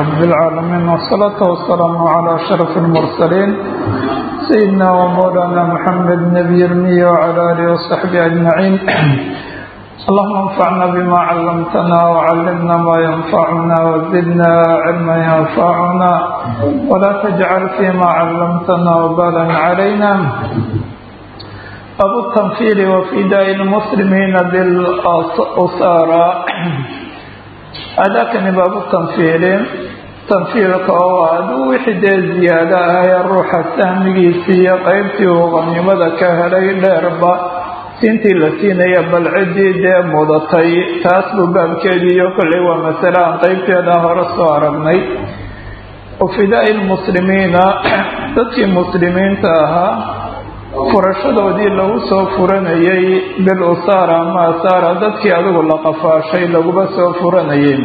رب العالمين والصلاة والسلام على أشرف المرسلين سيدنا ومولانا محمد نبي المية وعلى آله وصحبه أجمعين اللهم انفعنا بما علمتنا وعلمنا ما ينفعنا وزدنا علما ينفعنا ولا تجعل فيما علمتنا وبالا علينا أبو التنفير وفداء المسلمين بالأسارى أذاكني باب التنفير تنفيرك oo aduu wixii dee ziyaado ahee ruuxa sahmigiisiiyo qaybtii uu qaniimada ka helay dheerba siintii la siinaya bal ciddii dee mudatay taas buu baabkeedii iyo kolley waa masale aan qeybteeda hore soo aragnay wafidaa'i lmuslimiina dadkii muslimiinta ahaa furashadoodii lagu soo furanayay bil usaara ama asaara dadkii adigu la qafaashay laguba soo furanayay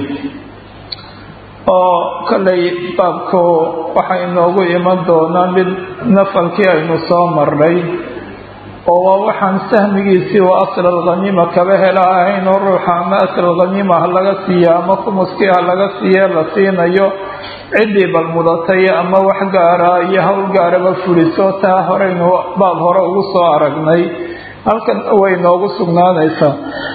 oo kollay baabku waxaa inoogu iman doonaa mid nafalkii aynu soo marnay oo waa waxaan sahmigiisii oo asl alkhaniima kaba hela ahayn oo ruuxa ama asl alkhaniima ha laga siiya ama khumuskii ha laga siiye la siinayo ciddii bal mudatay ama wax gaara iyo howl gaaraba fuliso taa horeynu baab hore ugu soo aragnay halkan way noogu sugnaanaysaa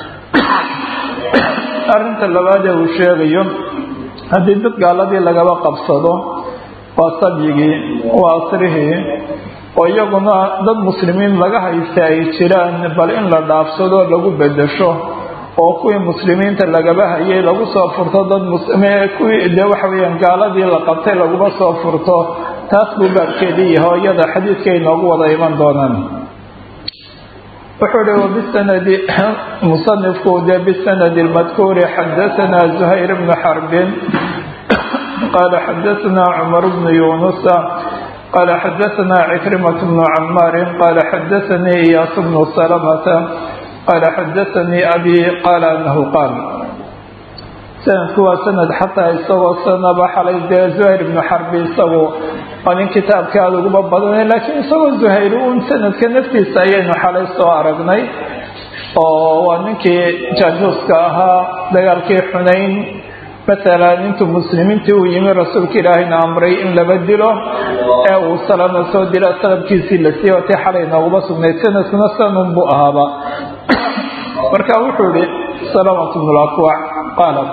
arrinta labaadee uu sheegayo haddii dad gaaladii lagaba qabsado waa sabyigii waa asrihii oo iyaguna dad muslimiin laga haysta ay jiraan bal in la dhaafsado lagu bedesho oo kuwii muslimiinta lagaba hayay lagu soo furto dad kuwii de waxa weyaan gaaladii la qabtay laguba soo furto taas buu baabkeedii yahay oo iyada xadiidkay noogu wada iman doonaan wuxuu hi wbisanadi musanifku de bisanadi lmadkuuri xadaثana زuhayr bnu xarbin qala xadaثana cmar bnu yunusa qala xadaثana cikrimaة bnu camaarin qala xadaثanii iyaas bnu salamata qala xadaثanii abi qaala anahu qaal sanadku waa sanad xataa isagoo sanaba xalay dee zuhayr ibnu xarbi isagu waa nin kitaabka aada uguba badanay laakiin isagoo zuhayr uun sanadka naftiisa ayaynu xalay soo aragnay oo waa ninkii jaajuuska ahaa dagaalkii xunayn matalan intuu muslimiintii uu yimi rasuulka ilaahayna amray in laba dilo ee uu salama soo dila salabkiisii la siiyey watii xalay nooguba sugnayd sanadkuna sanun buu ahaaba marka wuxuu ihi salamat bnu lakwac qaala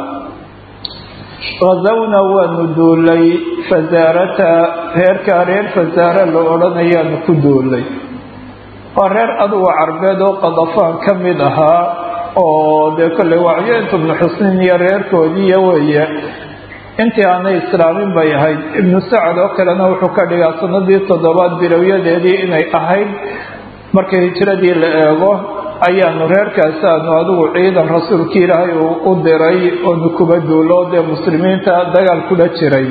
hazawna waanu duulay fasaarata reerkaa reer fasaare la odhanayaanu ku duulay waa reer adugu carbeed oo qadafaan ka mid ahaa oo dee kolley wacyeent ibnu xusnin iyo reerkoodiiyo weeye intii aanay islaamin bay ahayd ibnu sacad oo kalena wuxuu ka dhigaa sanadii toddobaad bilowyadeedii inay ahayd marka hijiradii la eego ayaanu reerkaasi aanu adigu ciidan rasuulkii ilaahay uu u diray oonu kuba duulo dee muslimiinta dagaal kula jiray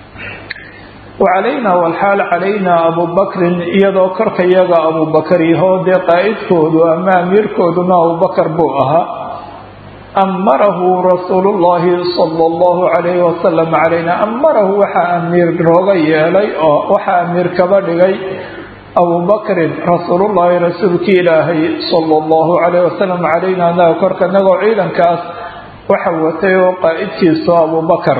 wa calaynaa walxaal calaynaa abubakrin iyadoo korka yaga abubakar yahoo dee qaa'idkoodu ama amiirkooduna abubakar buu ahaa amarahu rasuulullaahi sala allahu calayhi wasalam calayna amarahu waxaa amiir rooga yeelay oo waxaa amiir kaba dhigay abubakrin rasuulullaahi rasuulkii ilaahay sala allahu calayh wasalam calayna anaga korka inagoo ciidankaas waxa watay oo qaa'idkiisu abubakar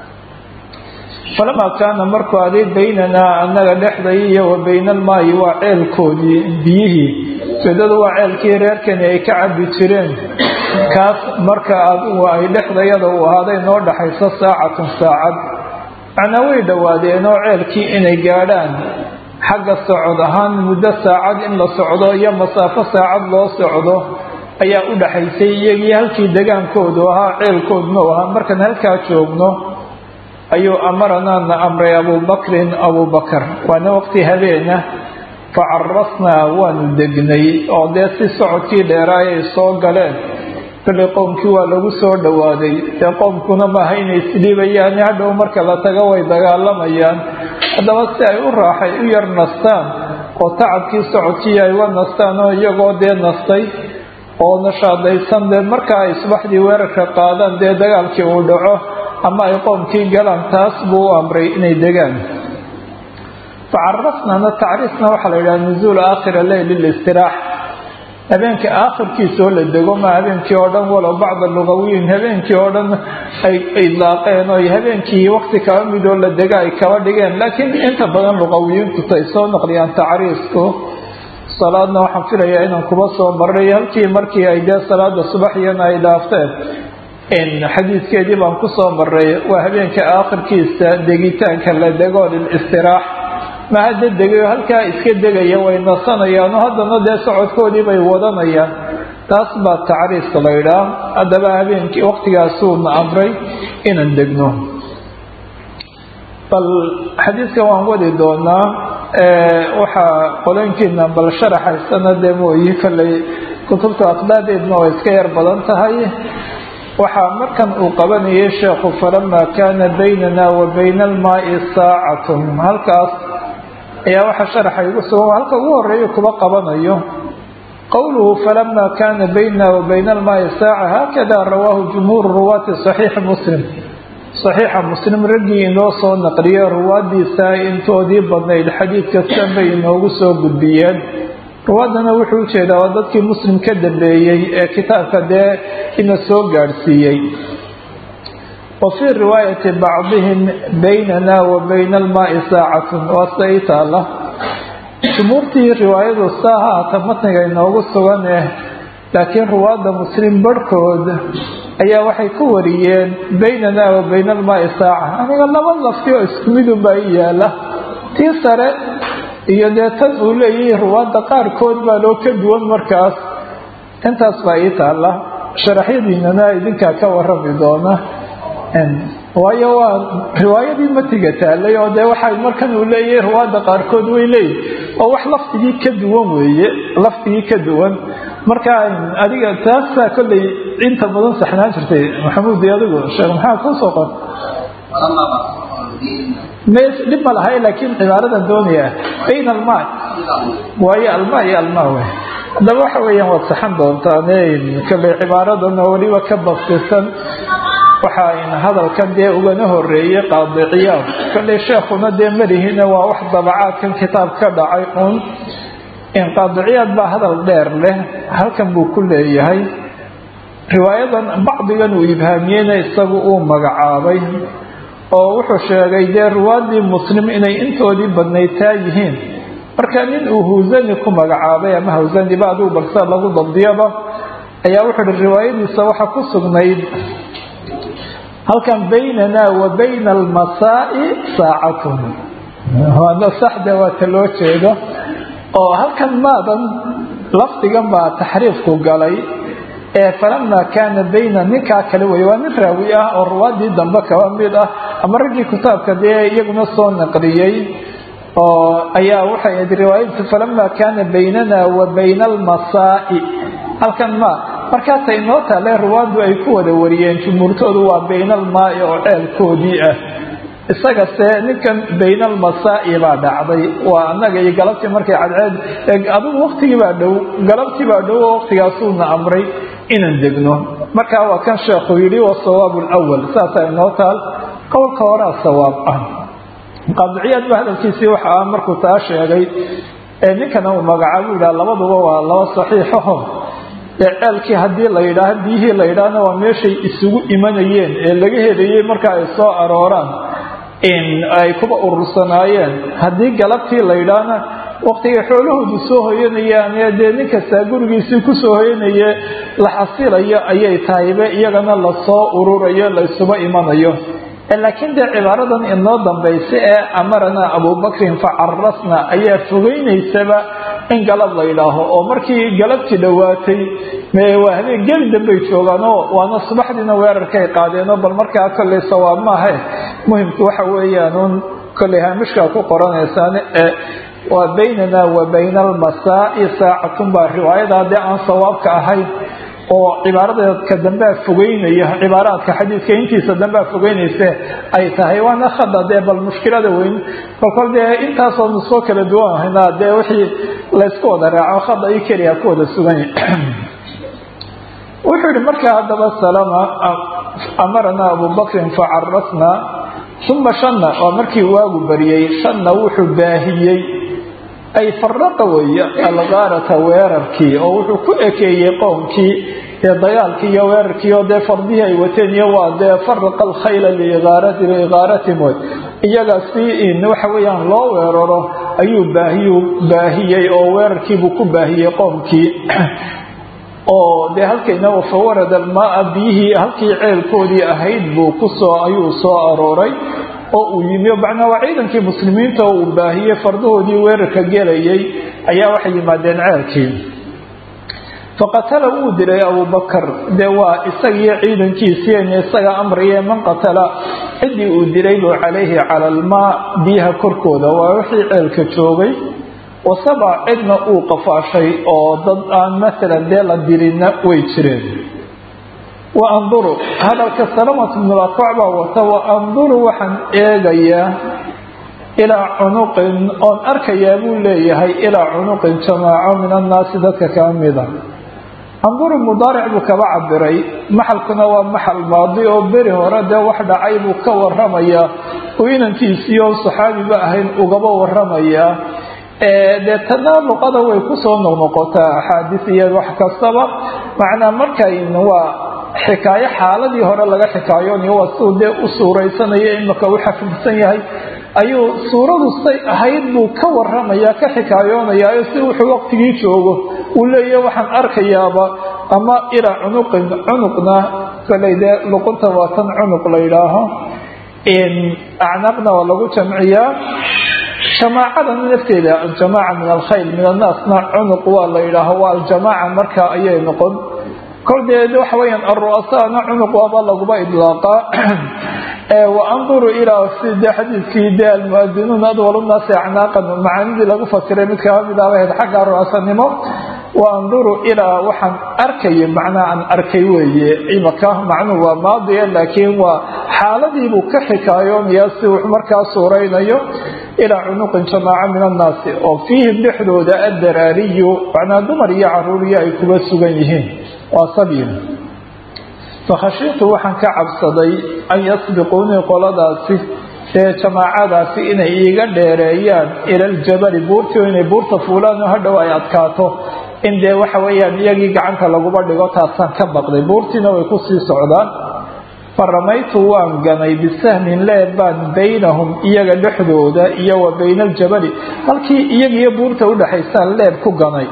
falamaa kaana markuu aday baynanaa annaga dhexday iyo wa bayna almaayi waa ceelkoodii biyihii ujeedadu waa ceelkii reerkani ay ka cabi jireen kaas marka adigu ay dhexdayada uu ahaaday noo dhaxayso saacatun saacad macnaa way dhowaadeen oo ceelkii inay gaadhaan xagga socod ahaan muddo saacad in la socdo iyo masaafo saacad loo socdo ayaa u dhaxaysay iyagii halkii degaankoodu ahaa ceelkooduna u ahaa markaan halkaa joogno ayuu amaranaana amray abubakrin abubakar waana waqti habeena fa carasnaa waanu degnay oo dee si socodkii dheeraay ay soo galeen kolley qowmkii waa lagu soo dhowaaday dee qowmkuna maaha inay isdhiibayaan hadhow marka la tago way dagaalamayaan haddaba si ay u raaxay u yar nastaan oo tacabkii socodkii ay uga nastaan oo iyagoo dee nastay oo nashaadaysan dee marka ay subaxdii weerarka qaadaan dee dagaalkii uu dhaco ama ay qoomkii galaan taas buu u amray inay degaan facarasnana tacriisna waxaa la yidhaha nuzuulu aakhira leyl listiraax habeenka aakhirkiisa oo la dego ma habeenkii oo dhan walow bacda lugawiyin habeenkii oo dhan ay idlaaqeen oo habeenkii wakti kaba midoo la dega ay kaba dhigeen laakiin inta badan luqawiyiintu tay soo naqliyaan tacriisku salaadna waxaan filayaa inaan kuba soo maray halkii markii ay dee salaada subaxiyana ay dhaafteen xadiidkeedii baan kusoo maray waa habeenka aakhirkiisa degitaanka la dego lilistiraax ma hadda degayo halkaa iska degaya way nasanayaan oo haddana dee socodkoodii bay wadanayaan taas baa tacriiska la ydhaa haddaba habeenkii waktigaasuuna amray inaan degno bal xadiidkan waan wadi doonaa waxaa qolooyinkiina bal sharaxaysana dee mooyi kolley kutubta aqdaadeedna way iska yar badan tahay waxaa markan uu qabanayay sheekhu falamaa kaana baynana wa bayna almaai saacatun halkaas ayaa waxaa sharaxa igu sugan halka ugu horeeya kuba qabanayo qowluhu falama kana baynana wa bayna almaai saaca haakada rawaahu jumhuuru ruwaati saxiixi muslim saxiixa muslim raggii inoo soo naqliye ruwaadiisa intoodii badnayd xadiid kastan bay inoogu soo gudbiyeen ruwaadana wuxuu ujeedaa waa dadkii muslim ka dambeeyey ee kitaabka dee ina soo gaadhsiiyey wa fii riwaayati bacdihim baynana wa bayna almaai saacatun waa sida ii taala jumhuurtii riwaayadu saa haata matniga inoogu sugan eh laakiin ruwaadda muslim barhkood ayaa waxay ku wariyeen baynana wa bayna almaai saaca aniga laba lafti oo isku midunbaa i yaala tii sare iyo dee tan uu leeyahay ruwaadda qaarkood baa loo ka duwan markaas intaas baa ii taala sharaxyadiinana idinkaa ka warami doona waayo waa riwaayadii matiga taalay oo dee waxay markan uu leeyahay ruwaadda qaarkood way leeyihin oo wax lafdigii ka duwan weeye lafdigii ka duwan marka adiga taasaa kolley inta badan saxnaan jirtay maxamuud adigu sheekh maxaa kuu soo qor dhib ma lahay laakiin cibaaradan doonaya bayn almaa waayo almaa iyo almaa wey haddaba waxa weeyaan waad saxan doontaan kolley cibaaradan oo weliba ka basisan waxaa hadalkan dee ugana horeeyey qaadiciyaad kolley sheekhuna dee malihina waa wax dabacaadkan kitaab ka dhacay un qaadiciyaad baa hadal dheer leh halkan buu ku leeyahay riwaayadan bacdigan uu ibhaamiyeyna isagu uu magacaabay oo wuxuu sheegay dee ruwaadii muslim inay intoodii badnaytaa yihiin marka nin uu hawsani ku magacaabay ama hawsaniba adigu balse lagu dabdiyaba ayaa wuxuu hi riwaayadiisa waxaa ku sugnayd halkan baynana wa bayna almasaa'i saacatun waana saxda waata loo jeedo oo halkan maadan lafdigan baa taxriifku galay ee falamaa kaana bayna ninkaa kale wey waa nin raawi ah oo ruwaadii dambe kaba mid ah ama raggii kitaabka dee iyaguna soo naqliyey oo ayaa waxay ahayd riwaayadtu falamaa kaana baynana wa bayna almasaa'i halkan ma markaasay noo taale ruwaaddu ay ku wada wariyeen jumhuurtoodu waa bayna almaai oo ceelkoodii ah isagase ninkan bayna almasaa'i baa dhacday waa annaga iyo galabtii markay cadceed adigu waktigii baa dhow galabtii baa dhow oo waktigaasuuna amray inaan degno markaa waa kan sheekhu yidhi wasawaabu lwal saasaa inoo taal qowlka horaa sawaab ah qaadiciyaad ba hadalkiisii waxa ah markuu taa sheegay ee ninkana uu magacaabo yidhaha labaduba waa laba saxiixaho ee ceelkii haddii la yidhaaha biyihii la yidhaahna waa meeshay isugu imanayeen ee laga helayey marka ay soo arooraan ay kuba urursanaayeen haddii galabtii la yidhaahna waktigay xoolahoodu soo hoyanayaan ee dee nin kastaa gurigiisii kusoo hoyanaye la xasilayo ayay tahaybe iyagana lasoo ururayo la isuba imanayo laakiin dee cibaaradan inoo dambaysa ee amarana abubakrin facarasna ayaa fogeynaysaba in galab la yidhaaho oo markii galabtii dhowaatay waa habeen geli dambay joogaanoo waana subaxdiina weerarkay qaadeenoo bal markaa kolley sawaab maahe muhimku waxa weeyaanuun kolley haamishkaa ku qoranaysaan ee waa baynana wa bayna almasaa'i saacatun baa riwaayada haddii aan sawaabka ahayn oo cibaaradeedka dambea fogeynaya cibaaraadka xadiidka intiisa dambea fogeynayse ay tahay waana khada dee bal mushkilada weyn kolkol dee intaasoo nusoo kala duwan haynaa dee wixii laysku wada raaco khada i keliya ku wada suganya wuxuu yihi markaa haddaba salama amarana abubakrin facarasna uma shanna waa markii waagu bariyey shanna wuxuu baahiyey ay faraqa weeye algaarata weerarkii oo wuxuu ku ekeeyey qowmkii dee dagaalkii iyo weerarkii oo dee fardihii ay wateen iyo waa dee faraqa alkhayla liigaaratim wey iyaga si in waxa weeyaan loo weeraro ayuu baahiyu baahiyey oo weerarkiibuu ku baahiyey qowmkii oo dee halkayna fawarada almaaa biyihii halkii ceelkoodii ahayd buu kusoo ayuu soo arooray oo uu yimi macnaa waa ciidankii muslimiinta oo uu baahiyey fardahoodii weerarka gelayay ayaa waxay yimaadeen ceelkii faqatala wuu dilay abubakar dee waa isagiiyo ciidankiisiin isaga amriye man qatala ciddii uu dilay buu calayhi cala almaa biyaha korkooda waa wixii ceelka joogay wasaba cidna uu qafaashay oo dad aan maalan dee la dilinna way jireen wa anduru hadalka salamat bnulakwac baa wata wa anduru waxaan eegayaa ilaa cunuqin oon arkayaa buu leeyahay ilaa cunuqin jamaaco min annaasi dadka kaa mida anduru mudaaric buu kaba cabiray maxalkuna waa maxal maadi oo beri hore dee wax dhacay buu ka waramayaa uu inankiisiiyo saxaabiba ahayn ugaba waramayaa dee tana luqada way kusoo noqnoqotaa axaadiis iyo wax kastaba macnaa markayn waa xikaayo xaaladii hore laga xikaayoonayo waa siduu dee u suuraysanaya imaka u xafidsan yahay ayuu suuradu say ahayd buu ka waramaya ka xikaayoonayaa si wuxuu waqtigii joogo uu leeyahy waxaan arkayaaba ama ilaa cunuqin cunuqna koley dee luqunta waa tan cunuq la yidhaaho acnaaqna waa lagu jamciyaa jamaacadan nafteeda aljamaaca min alkhayl min annaasna cunuq waa la yidhaaho waa aljamaaca marka ayay noqon kol dee waxa weyaan aru'asaana cunuq waaba laguba idlaaqaa wa anduru ilaa side xadiidkii de almuadinuun adwalu naasi acnaaqan macaanidii lagu fasiray mid kaba mid aba ahayd xagga ru'asanimo wa anduru ilaa waxaan arkaya macnaa aan arkay weeye imaka macnuhu waa maadiya laakiin waa xaaladiibuu ka xikaayoonayaa si wax markaa suuraynayo ilaa cunuqin jamaaca min annaasi oo fiihim dhexdooda addaraariyu macnaa dumar iyo caruuriyo ay kuba sugan yihiin waa sabyin fakhashiitu waxaan ka cabsaday an yasbiquunii qoladaasi ee jamaacadaasi inay iiga dheereeyaan ila aljabali buurtii oo inay buurta fuulaan oo hadhow ay adkaato in dee waxa weeyaan iyagii gacanta laguba dhigo taasaan ka baqday buurtiina way kusii socdaan fa ramaytu waan ganay bisahmin leeb baan baynahum iyaga dhexdooda iyo wa bayna aljabali halkii iyagiiyo buurta udhexaysaan leeb ku ganay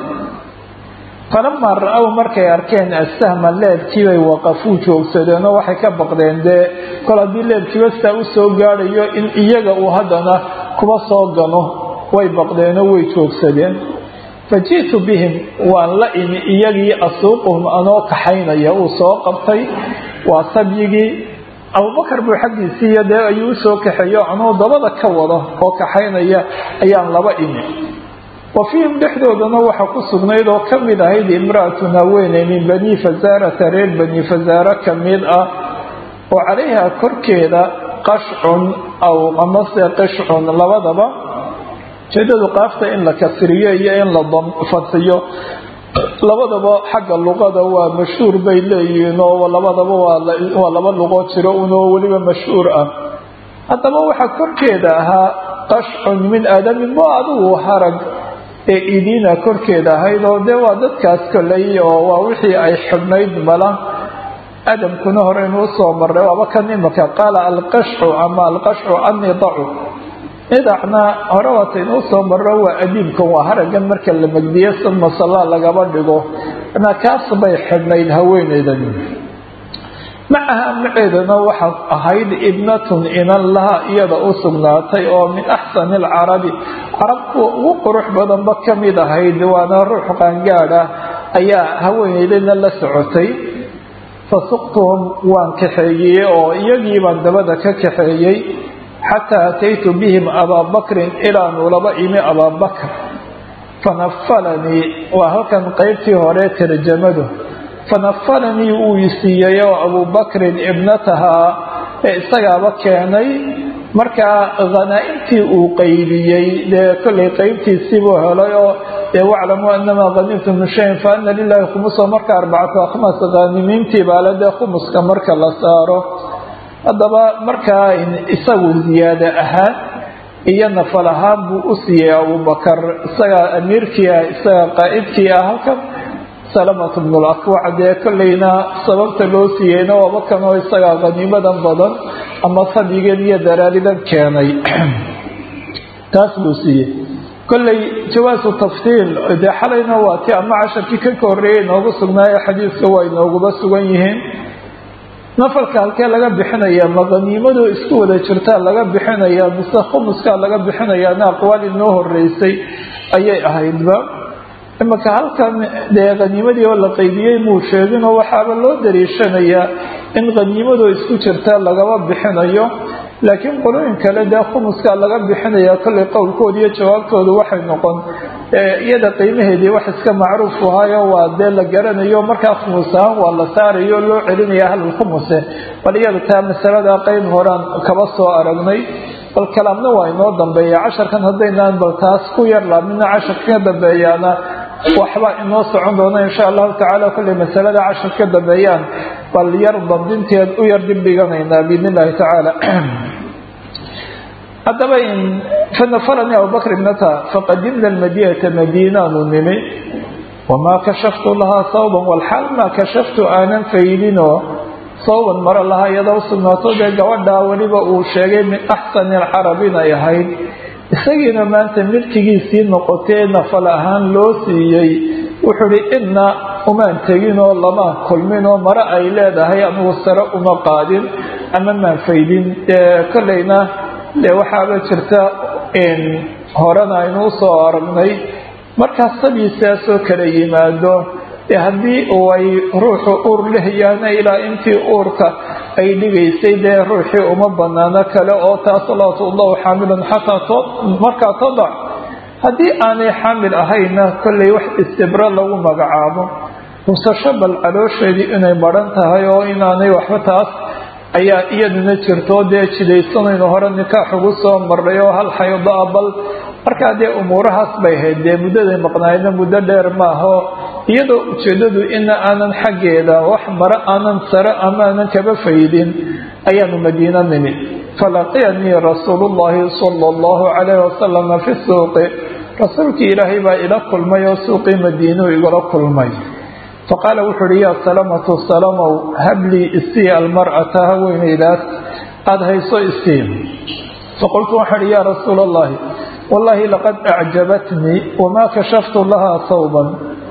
falamaa ra-ow markay arkeen assahma leebkiibay waqafuu joogsadeenoo waxay ka baqdeen dee kol haddii leebkiiba sitaa u soo gaadhayo in iyaga uu haddana kuba soo gano way baqdeenoo way joogsadeen fa ji'tu bihim waan la imi iyagii asuuquhum anoo kaxaynaya uu soo qabtay waa sabyigii abubakar buu xaggiisiiyo dee ayuu usoo kaxeeyo anuu dabada ka wado oo kaxaynaya ayaan laba imi wa fiihim dhexdoodana waxaa ku sugnayd oo ka mid ahayd imra'atun haweeney min bani fasaarata reer bani fasaare ka mid ah oo calayha korkeeda qashcun aw amase qishcun labadaba jeedadu qaafta in la kasriyo iyo in la fadxiyo labadaba xagga luqada waa mashhuur bay leeyihiin oo labadaba waa laba luqoo jiro unoo weliba mashhuur ah haddaba waxaa korkeeda ahaa qashcun min aadamin mo adugu harag ee idiina korkeeda ahayd oo dee waa dadkaas koley oo waa wixii ay xidhnayd mala adamkuna horeynu usoo marray waaba kan imaka qaala alqashcu ama alqashcu annidacu nidacna hore waataynu usoo marro waa adiibkan waa haragan marka la megdiyo suma sallaa lagaba dhigo na kaas bay xidhnayd haweeneydan macaha maceedana waxaa ahayd ibnatun inan laha iyada u sugnaatay oo min axsani alcarabi carab kuwa ugu qurux badanba ka mid ahayd waana ruux qaangaad ah ayaa haweeneydana la socotay fasuqtuhum waan kaxeeyey oo iyagii baan dabada ka kaxeeyey xataa ataytu bihim abaa bakrin ilaanu laba imi abaa bakr fanafalanii waa halkan qeybtii hore tarjamadu fanafalanii uu isiiyey oo abubakrin ibnatahaa ee isagaaba keenay markaa hanaa-intii uu qaybiyey dee kollay qeybtiisiibuu helay oo dee waclamuu anamaa hanimtum min shayin fa ana lilahi khumusa marka arbacatu akhmas haanimiintii baale dee khumuska marka la saaro haddaba markaa isagu ziyaado ahaan iyo nafal ahaan buu u siiyey abubakar isagaa amiirkii ah isagaa qaa'idkii ah halkan salamat bnul akwac dee kolleyna sababta loo siiyeyna waaba kanoo isagaa qaniimadan badan ama fadyigan iyo daraaridan keenay taas buu siiyey kolley jawaasu tafsiil dee xalayna waa ti ama casharkii ka horreeyay inoogu sugnaayo xadiiska waa inooguba sugan yihiin nafalka halkee laga bixinaya ma qaniimadoo isku wada jirtaa laga bixinaya mise khumuskaa laga bixinayaana aqwaal inoo horeysay ayay ahaydba imanka halkan dee qaniimadii oo la qaybiyey muu sheeginoo waxaaba loo dariishanayaa in qaniimadoo isku jirta lagaba bixinayo laakiin qolooyin kale dee khumuskaa laga bixinaya kollay qowlkooda iyo jawaabtoodu waxay noqon iyada qiimaheedii wax iska macruuf ahaayo waa dee la garanayo markaa khumus ahaan waa la saarayo o loo celinaya ahlulkhumuse bal iyada taa masalada qeyb horaan kaba soo aragnay bal kalaamna waa inoo dambeeya casharkan haddaynaan bal taas ku yar laabmina casharka ka dambeeyaana waxba inoo socon doona insha allahu tacaala kollay masalada cashar ka dambeeyaan bal yar dabdinteed u yar dib dhiganaynaa biidn illahi tacaala haddaba fanafalani abubakr ibnata faqadimna almadinata madiinaanu nimi wamaa kashaftu lahaa sawban walxaal maa kashaftu aanan faydinoo sawban maro lahaa iyadoo usugnaato dee gabadhaa weliba uu sheegay min axsani alcarab inay ahayd isagiina maanta milkigiisii noqotee nafal ahaan loo siiyey wuxuu ihi inna umaan teginoo lamaan kulminoo maro ay leedahay anugu sare uma qaadin ama maan faydin kolleyna dee waxaaba jirta horena aynu usoo aragnay markaas sadiisaasoo kala yimaado dee haddii ay ruuxu uur lehayaana ilaa intii uurka ay dhigaysay dee ruuxii uma banaano kale oo taas laa tudaw xaamilun xataa markaa tadac haddii aanay xaamil ahayna kollay wax istibro lagu magacaabo husasho bal caloosheedii inay maran tahay oo inaanay waxba taas ayaa iyaduna jirto dee jidaysanaynu hore nikaax ugu soo marnay oo hal xaydo ah bal markaa dee umuurahaas bay ahayd dee muddaday maqnaayna muddo dheer maaho iyadoo ujeedadu ina aanan xaggeeda wax mare aanan sare ama aanan kaba faydin ayaanu madiino nimi falaqiyanii rasuulu llahi sala allahu calayhi wasalama fi suuqi rasuulkii ilaahay baa ila kulmay oo suuqii madiinuu igula kulmay faqaala wuxuu uhi yaa salamatu salamow hablii isii almar'ata haweenaydaas aada hayso isii faqultu waxaan ihi yaa rasuula allahi wallaahi laqad acjabatnii wamaa kashaftu lahaa sawban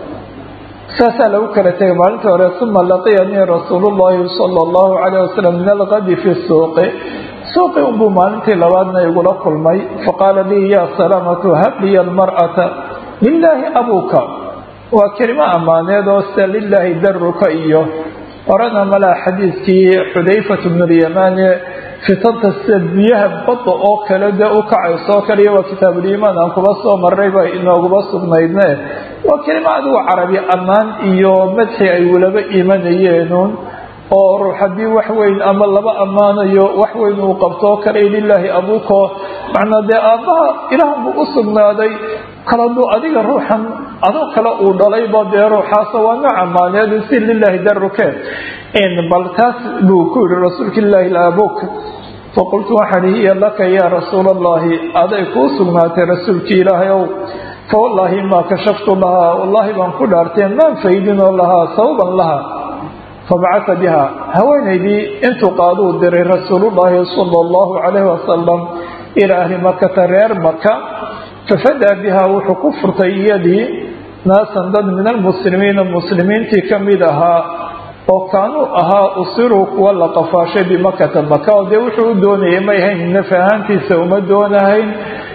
saasaa lagu kala tegay maalintii hore uma laqiyanii rasuulu llahi sala allahu calayh wasalam min alqadi fi suuqi suuqi unbuu maalintii labaadna igula kulmay faqaala lii yaa salamatu habliya almar'ata lilaahi abuuka waa kelimo ammaaneed oo sida lilaahi daruka iyo horena malaa xadiidkii xudayfat bnulyamaane fitanta sida biyaha badda oo kale dee u kacayso oo kale iyo waa kitaabuliimaan aan kuba soo marray bay inooguba sugnaydne waa kelimo adigu carabi ammaan iyo madxi ay walaba imanayeenuun oo ruux haddii wax weyn ama laba ammaanayo wax weyn uu qabto oo kale lilaahi abuuko macnaa dee aabbaha ilaah buu u sugnaaday kaladuu adiga ruuxan adoo kale uu dhalayba dee ruuxaas waa nooc ammaaneed si lilaahi daruke bal taas buu ku yihi rasuulka ilaahi abuk faqultu waxaan hiya laka yaa rasuula allahi aday kuu sugnaatay rasuulkii ilaahay ow fawallaahi maa kashaftu lahaa wallaahi baan ku dhaartee maan faydinoo lahaa sababan laha fabacata biha haweenaydii intuu qaaduu diray rasuulullaahi sala allahu calayhi wasalam ilaa ahli makata reer maka fafadaa biha wuxuu ku furtay iyadii naasan dad min almuslimiina muslimiintii ka mid ahaa oo kaanuu ahaa usiruu kuwa la qafaashay bimakata maka oo dee wuxuu u doonayay may hayn naf ahaantiisa uma doonahayn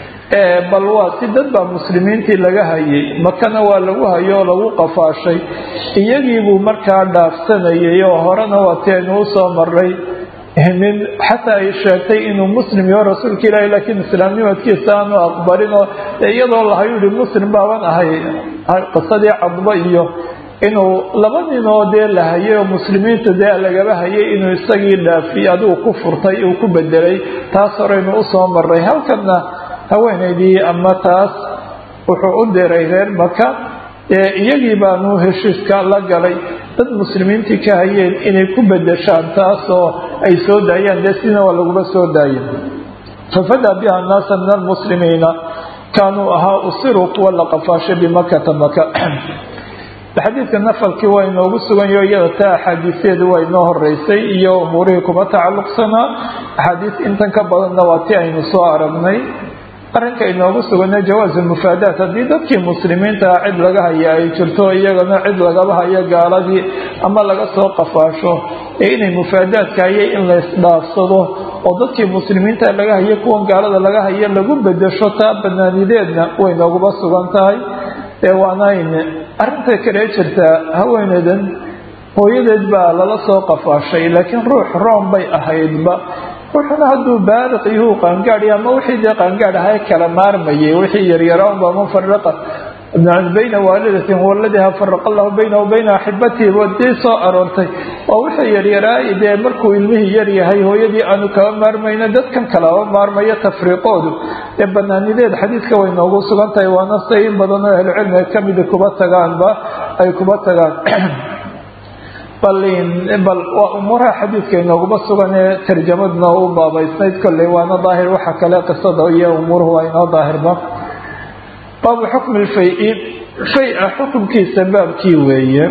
bal waa si dad baa muslimiintii laga hayay makana waa lagu hayo oo lagu qafaashay iyagiibuu markaa dhaafsanayay oo horena waa ti aynu usoo maray nin xataa ay sheegtay inuu muslim yaho rasuulka ilaahi laakiin islaamnimadkiisa aanu aqbalin oo iyadoo lahayu yihi muslim baaban ahay qisadii cadba iyo inuu laba ninoo dee la hayay oo muslimiinta dee lagaba hayay inuu isagii dhaafiyey adigu ku furtay uu ku bedelay taas horeynu usoo maray halkana haweenaydii ama taas wuxuu u diray reer maka iyagii baanu heshiiska la galay dad muslimiintii ka hayeen inay ku bedeshaan taasoo ay soo daayaan dee sidina waa laguba soo daayeen fafadaa biha naasa min almuslimiina kaanuu ahaa usiruu kuwa la qafaashay bimakata maka xadiidka nafalkii waa inoogu suganyaho iyada taa axaadiiseedu waa inoo horeysay iyo umuurihii kuma tacalluqsanaa axaadiis intan ka badanna waa ti aynu soo aragnay arrinka inoogu sugana jawaasu mufaadaat haddii dadkii muslimiinta cid laga haya ay jirto iyagana cid lagaba hayo gaaladii ama laga soo qafaasho ee inay mufaadaadka hayay in la isdhaafsado oo dadkii muslimiinta laga hayo kuwan gaalada laga hayo lagu bedesho taa banaanideedna way nooguba sugan tahay ee waanayn arrinta kale jirtaa haweeneydan hooyadeed baa lala soo qafaashay laakiin ruux room bay ahaydba ruuxuna hadduu baaliq yuhu qaangaadhi ama wixii dee qaangaadh ahaa kala maarmayay wixii yaryaraanba mufariqa bayna waalidatin waladiha faraqa allahu baynahu bayna axibatihi wadii soo aroortay waa wixii yaryaraay dee markuu ilmihii yar yahay hooyadii aanu kaba maarmayno dadkan kalaba maarmayo tafriiqoodu ee banaanideed xadiidka way noogu sugan tahay waana say in badan oo ahlucilmiga kamida kuba tagaanba ay kuba tagaan bal waa umuuraha xadiidka inooguma sugan ee tarjamaduna u baabaysnayd kolley waana daahir waxa kale qisada iyo umuuruhu waa inoo daahirba baabu xukmi lfay-i fay-a xukumkiisa baabkii weeye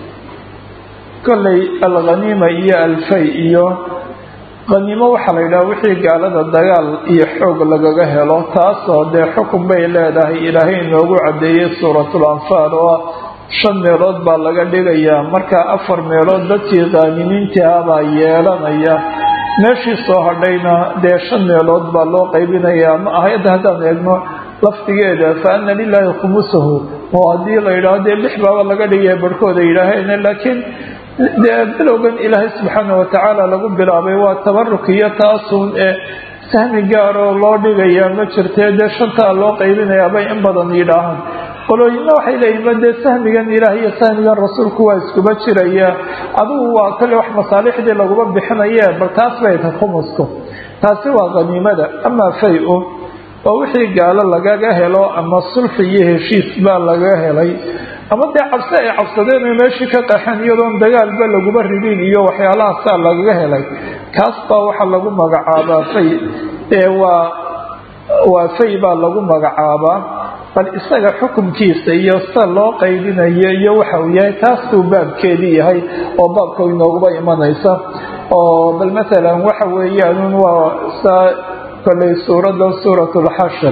kolley alkhaniima iyo alfay iyo khaniimo waxaa la yidhaha wixii gaalada dagaal iyo xoog lagaga helo taasoo dee xukun bay leedahay ilaahay inoogu caddeeyey suuratul anfaal oo shan meelood baa laga dhigayaa marka afar meelood dadkii qaanimiintii ah baa yeelanaya meeshii soo hadhayna dee shan meelood baa loo qaybinayaa ama ahayadda haddaan eegno laftigeeda fa ana lilaahi khumusahu oo haddii la yidhaahdo dee lix baaba laga dhigaya barhkooda yidhaaheen laakiin dee bilowgan ilaahay subxaana watacaala lagu bilaabay waa tabaruk iyo taasun ee sahmi gaaroo loo dhigayaa ma jirtee dee shantaa loo qaybinayaa bay in badan yidhaahaan qolooyinna waxay leeyihin dee sahmigan ilaah iyo sahmigan rasuulku waa iskuba jiraya adigu waa kale wax masaalixdii laguma bixinaye bal taas bay tahay khumusku taasi waa khaniimada amaa fay-u waa wixii gaalo lagaga helo ama sulxi iyo heshiis baa laga helay ama dee cabsi ay cabsadeen ay meeshii ka qaxeen iyadoon dagaalba laguma ridin iyo waxyaalahaasaa lagaga helay kaas baa waxaa lagu magacaabaa fay ee waa waa fay baa lagu magacaabaa bal isaga xukumkiisa iyo sida loo qaybinayo iyo waxa uu yahay taasuu baabkeedii yahay oo baabka inooguba imanaysa oo bal maalan waxa weeyaan waa saa kolley suuradda suurat lxashir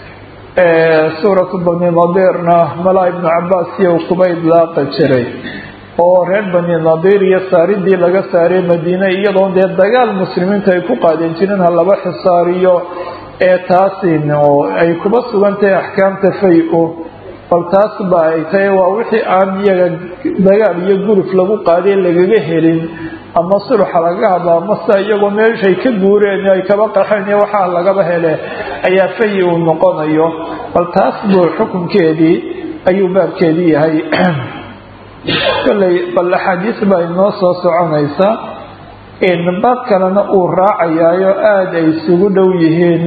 suuratu bani nadiirna malaa ibnu cabaas iyo kuba idlaaqi jiray oo reer bani nadiir iyo saaridii laga saaray madiine iyadoon dee dagaal muslimiintu ay ku qaadeen jireen ha laba xisaariyo ee taasin oo ay kuba sugan tahay axkaamta fay-u bal taas ba ay tahay waa wixii aan iyaga dagaal iyo guruf lagu qaadeen lagaga helin ama sulxa laga hadla amase iyagoo meeshay ka guureen ay kaba qaxeen iyo waxaa lagaba hele ayaa fayi uu noqonayo bal taas buu xukunkeedii ayuu baabkeedii yahay kolley bal axaadiis baa inoo soo soconaysa baab kalena uu raacayaayo aada ay isugu dhow yihiin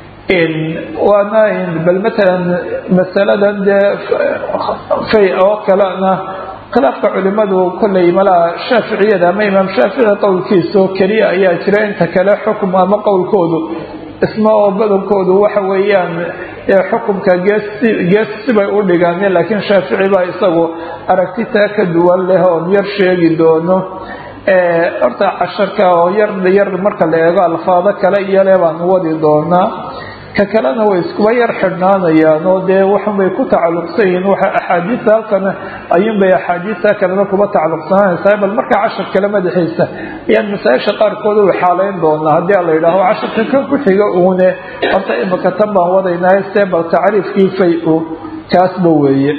waana bal matalan masaladan dee fay oo kalena khilaafka culimadu kolley malaa shaaficiyada ama imaam shaafici qowlkiisa oo keliya ayaa jira inta kale xukum ama qowlkoodu isma oo badankoodu waxa weeyaan xukumka geesi gees sibay u dhigaan laakiin shaafici baa isagu aragtitaa ka duwan leh oon yar sheegi doono horta casharka oo yar yar marka la eego alfaado kale iyole baan wadi doonaa ka kalena way iskuba yar xidhnaanayaan oo dee waxunbay ku tacalluqsan yihiin waxa axaadiista halkana ayuunbay axaadiista kalena kuba tacalluqsananaysaa bal markaa cashar kale madaxiisa ayaan masaa-isha qaarkood u xaaleyn doonaa haddii la yidhaaho casharka kan ku xiga uune horta imika tan baan wadaynaa see bal tacriifkii fay-u kaasba weeye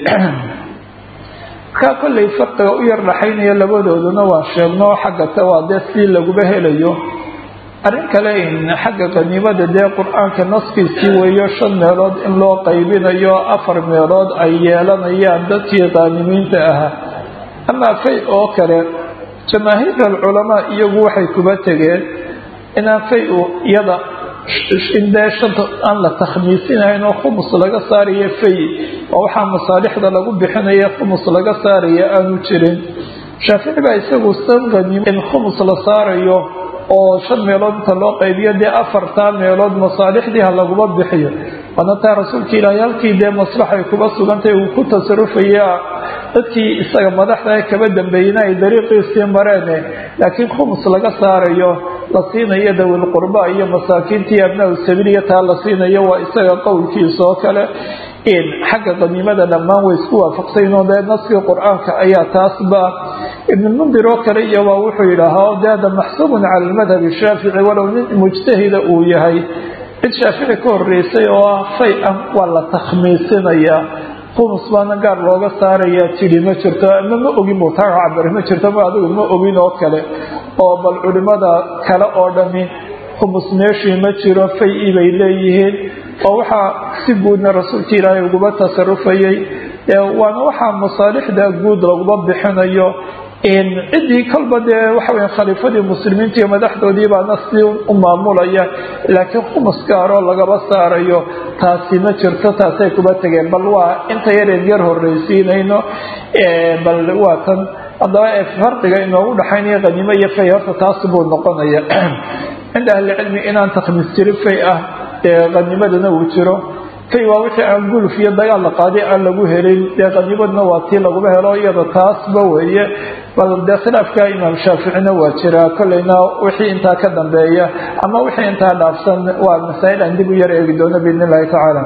markaa kollay farqiga u yar dhaxaynaya labadooduna waan sheegno xagga ta waa dee si laguba helayo arrin kale in xagga qaniimada dee qur-aanka naskiisii weeyo shan meelood in loo qaybinayo afar meelood ay yeelanayaan dadkii qaanimiinta ahaa amaa fay oo kale jamaahiir alculamaa iyagu waxay kuba tegeen inaan fay-u iyada in dee shanta aan la takhmiisinayn oo khumus laga saarayo fay oo waxaa masaalixda lagu bixinaya khumus laga saaraya aanu jirin shaafici baa isagu san qaniim in khumus la saarayo oo shan meelood inta loo qaybiyo dee afartaa meelood masaalixdii ha laguma bixiyo waana taa rasuulka ilaahay halkii dee maslaxay kuba sugantay uu ku tasarufaya dadkii isaga madaxda kaba dambeeyena ay dariiqiisii mareene laakiin khumus laga saarayo la siinayo dawil qurba iyo masaakiintii abnaa sabiiliya taa la siinayo waa isaga qowlkiisa oo kale xagga qaniimada dhammaan way isku waafaqsaynoo dee naskii qur-aanka ayaa taasba ibnulmundir oo kale iyobaa wuxuu yidhaahaa de hada maxsuubun cala almadhabi shaafici walow nin mujtahida uu yahay cid shaafici ka horeysay oo ah fay ah waa la takhmiisinayaa qumus baana gaar looga saarayaa tidhi ma jirto ama ma ogin buu taa cabari ma jirto ma adigu ma ogin oo kale oo bal culimada kale oo dhami khumus meeshii ma jiro fay-i bay leeyihiin oo waxaa si guudna rasuulka ilaahay uguba tasarufayay waana waxaa masaalixda guud laguma bixinayo ciddii kolba dee waxaweya khaliifadii muslimiinta iyo madaxdoodii baana si u maamulaya laakiin khumus gaaroo lagaba saarayo taasi ma jirto taasay kuba tegeen bal waa inta yareen yar horreysiinayno bal waa tan haddaba farqiga inoogu dhaxaynaya qaniimo iyo fay horta taas buu noqonaya cinda ahlicilmi inaan takhmiis jirin fay ah ee qanimadana uu jiro fay waa wixii aan guluf iyo dagaal la qaaday aan lagu helin dee qanimadna waa tii laguma helo iyada taasba weeye bal dee khilaafka imaam shaaficina waa jiraa kolleyna wixii intaa ka dambeeya ama wixii intaa dhaafsan waa masaa'il aan dib u yar eegi doono biidn illahi tacaala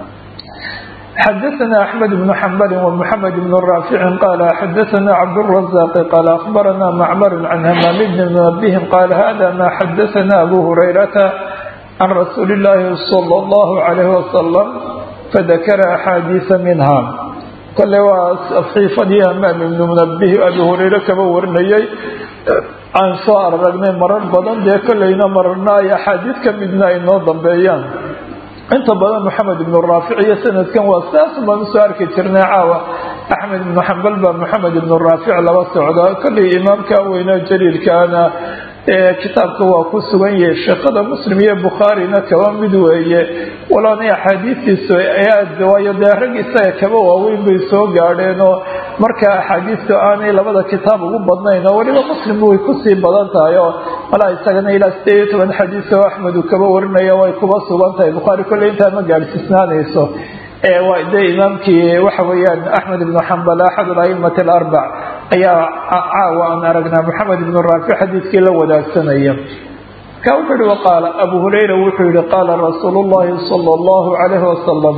xadaثna أحmed بن حنbل ومحamed بن رافع qال xadaثna cبدالرزاq qال أخبرna معmر عن hmام بن منبه qال hذا ma xadaثna أbو هريرة عن رsuuل اللahi صلى الله عليه وسلم فذkر أxاadiiث minha kole waa صxiifadii hmام بن منبه أbي هurayre kaba warinayay aan soo aragnay marar badan dee kolleyna mararna ay axaadiid ka midna ay noo dambeeyaan inta badan moxamed ibnu raafic iyo sanadkan waa saas baan usoo arki jirnay caawa axmed ibnu xambal baa moxamed ibnu raafic laba socda kolley imaamka weynaa jaliilkaana kitaabka waa ku sugan yahay sheekada muslim iyo bukhaarina kaba mid weeye waloonay axaadiistiisu aad waayo dee rag isaga kaba waaweyn bay soo gaadheenoo marka axaadiistu aanay labada kitaab ugu badnayn oo weliba muslim way kusii badan tahay oo malaa isagana ilaa sideed iyo toban xadiis oo axmed uu kaba warinaya way kuba sugan tahay bukhaari kolley intaa ma gaadhsiisnaanayso waa dee imaamkii waxa weeyaan axmed ibnu xambal axad alaimati alarbac ayaa caawa aan aragnaa moxamed ibnu raafic xadiiskii la wadaagsanaya ka wuxuu yihi waqaala abu hurayra wuxuu yihi qaala rasuulu llahi sala allahu calayhi wasalam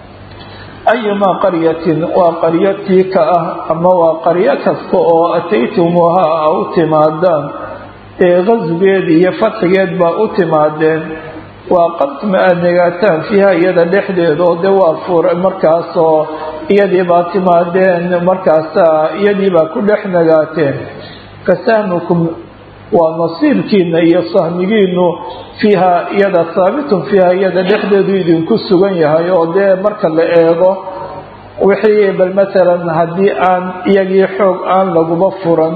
ayumaa qaryatin waa qaryatii ka ah ama waa qaryo kasta oo ataytumuuha a u timaadaan ee qasgeed iyo fadxigeed baa u timaadeen waa qadma aada negaataan fiiha iyada dhexdeeda oo dee waa fur markaasoo iyadii baa timaadeen markaasa iyadii baa ku dhex negaateen fasahmukum waa nasiibkiina iyo sahmigiinu fiiha iyada saabitun fiiha iyada dhexdeedu idinku sugan yahay oo dee marka la eego wixii bal masalan haddii aan iyagii xoog aan laguba furan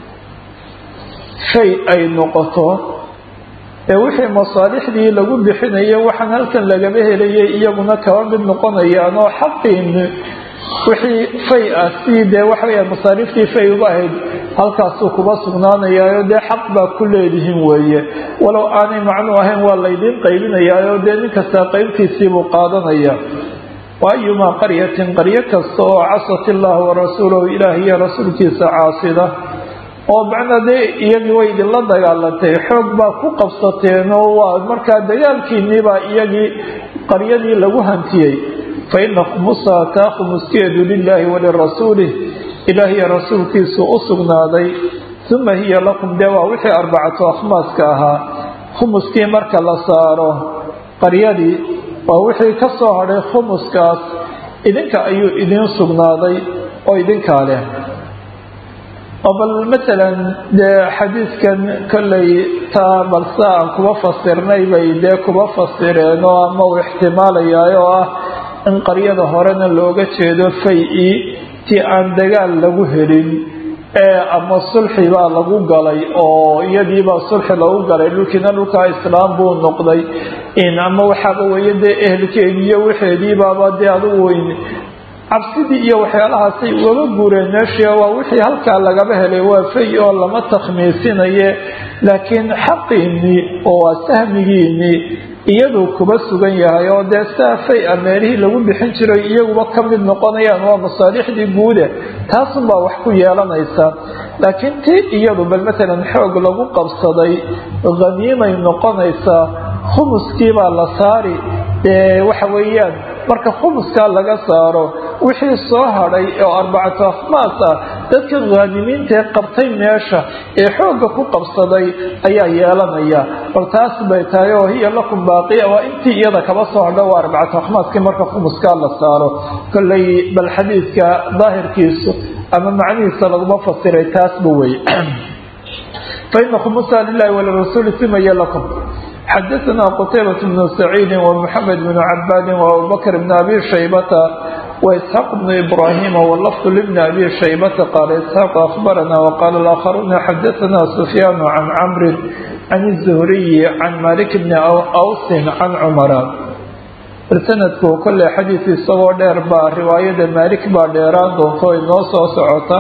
shay ay noqoto ee wixii masaalixdii lagu bixinayo waxaan halkan lagaba helayay iyaguna kaba mid noqonayaan oo xaqiin wixii fay ah si dee waxaweya masaariiftii fay uga ahayd halkaasuu kuba sugnaanayaayo dee xaq baa ku leedihiin weeye walow aanay macnuu ahayn waa laydiin qaybinayaayo dee nin kastaa qaybtiisiibuu qaadanaya wa ayumaa qaryatin qaryo kasta oo casat illaaha warasuulahu ilaah iyo rasuulkiisa caasida oo macnaa dee iyagii way idinla dagaalantay xoog baa ku qabsateen oo waa markaa dagaalkiinniibaa iyagii qaryadii lagu hantiyey fa ina khumusaha taa khumuskeedu lilaahi walirasuulih ilaah iyo rasuulkiisu u sugnaaday uma hiya lakum dee waa wixii arbacatu akhmaaska ahaa khumuskii marka la saaro qaryadii waa wixii ka soo hadhay khumuskaas idinka ayuu idiin sugnaaday oo idinkaa leh oo bal masalan dee xadiidkan kolley taa balse aan kuba fasirnay bay dee kuba fasireen oo ama uu ixtimaalayaay oo ah in qaryada horena looga jeedo fay-i ti aan dagaal lagu helin ee ama sulxi baa lagu galay oo iyadiibaa sulxi lagu galay dhulkiina dhulkaa islaam buu noqday in ama waxaaba weeye dee ehelkeediiyo waxeediibaaba dee adugu weyn cabsidii iyo waxyaalahaasay ugaba guureen meeshii waa wixii halkaa lagaba helay waa fay oo lama takhmiisinaye laakiin xaqiinii oo waa sahmigiinii iyaduu kuba sugan yahay oo dee saa fay-a meelihii lagu bixin jiray iyaguba ka mid noqonayaan waa masaalixdii guude taasunbaa wax ku yeelanaysa laakiin tii iyadu bal matalan xoog lagu qabsaday haniimay noqonaysaa khumuskiibaa la saari dee waxa weeyaan marka khumuskaa laga saaro wixii soo hadhay oo arbacatu akhmaas ah dadka haanimiintaee qabtay meesha ee xoogga ku qabsaday ayaa yeelanaya bal taas bay tahay oo hiya lakum baaqiya waa intii iyada kaba soo hadho waa arbacatu akhmaaskii marka khumuskaa la saaro kolley bal xadiidka daahirkiisu ama macnihiisa laguma fasiray taasba wey faina khumusa lilahi walirasuuli simaya lakum xadaثna qtaybaة بن سacيidi ومحamed بن cabaadi وabubakr بn abi shaybata وإسحاq بن إbrahim wlfظ لبn abi shaybata qaala isxaaq أخbarana وqala الآkharuuna xadaثna سfyaan can cmri can الزhriyi can malik bni awsin can cmara sanadku kolley xadiid isagoo dheer baa riwaayada maalik baa dheeraan doonto inoo soo socota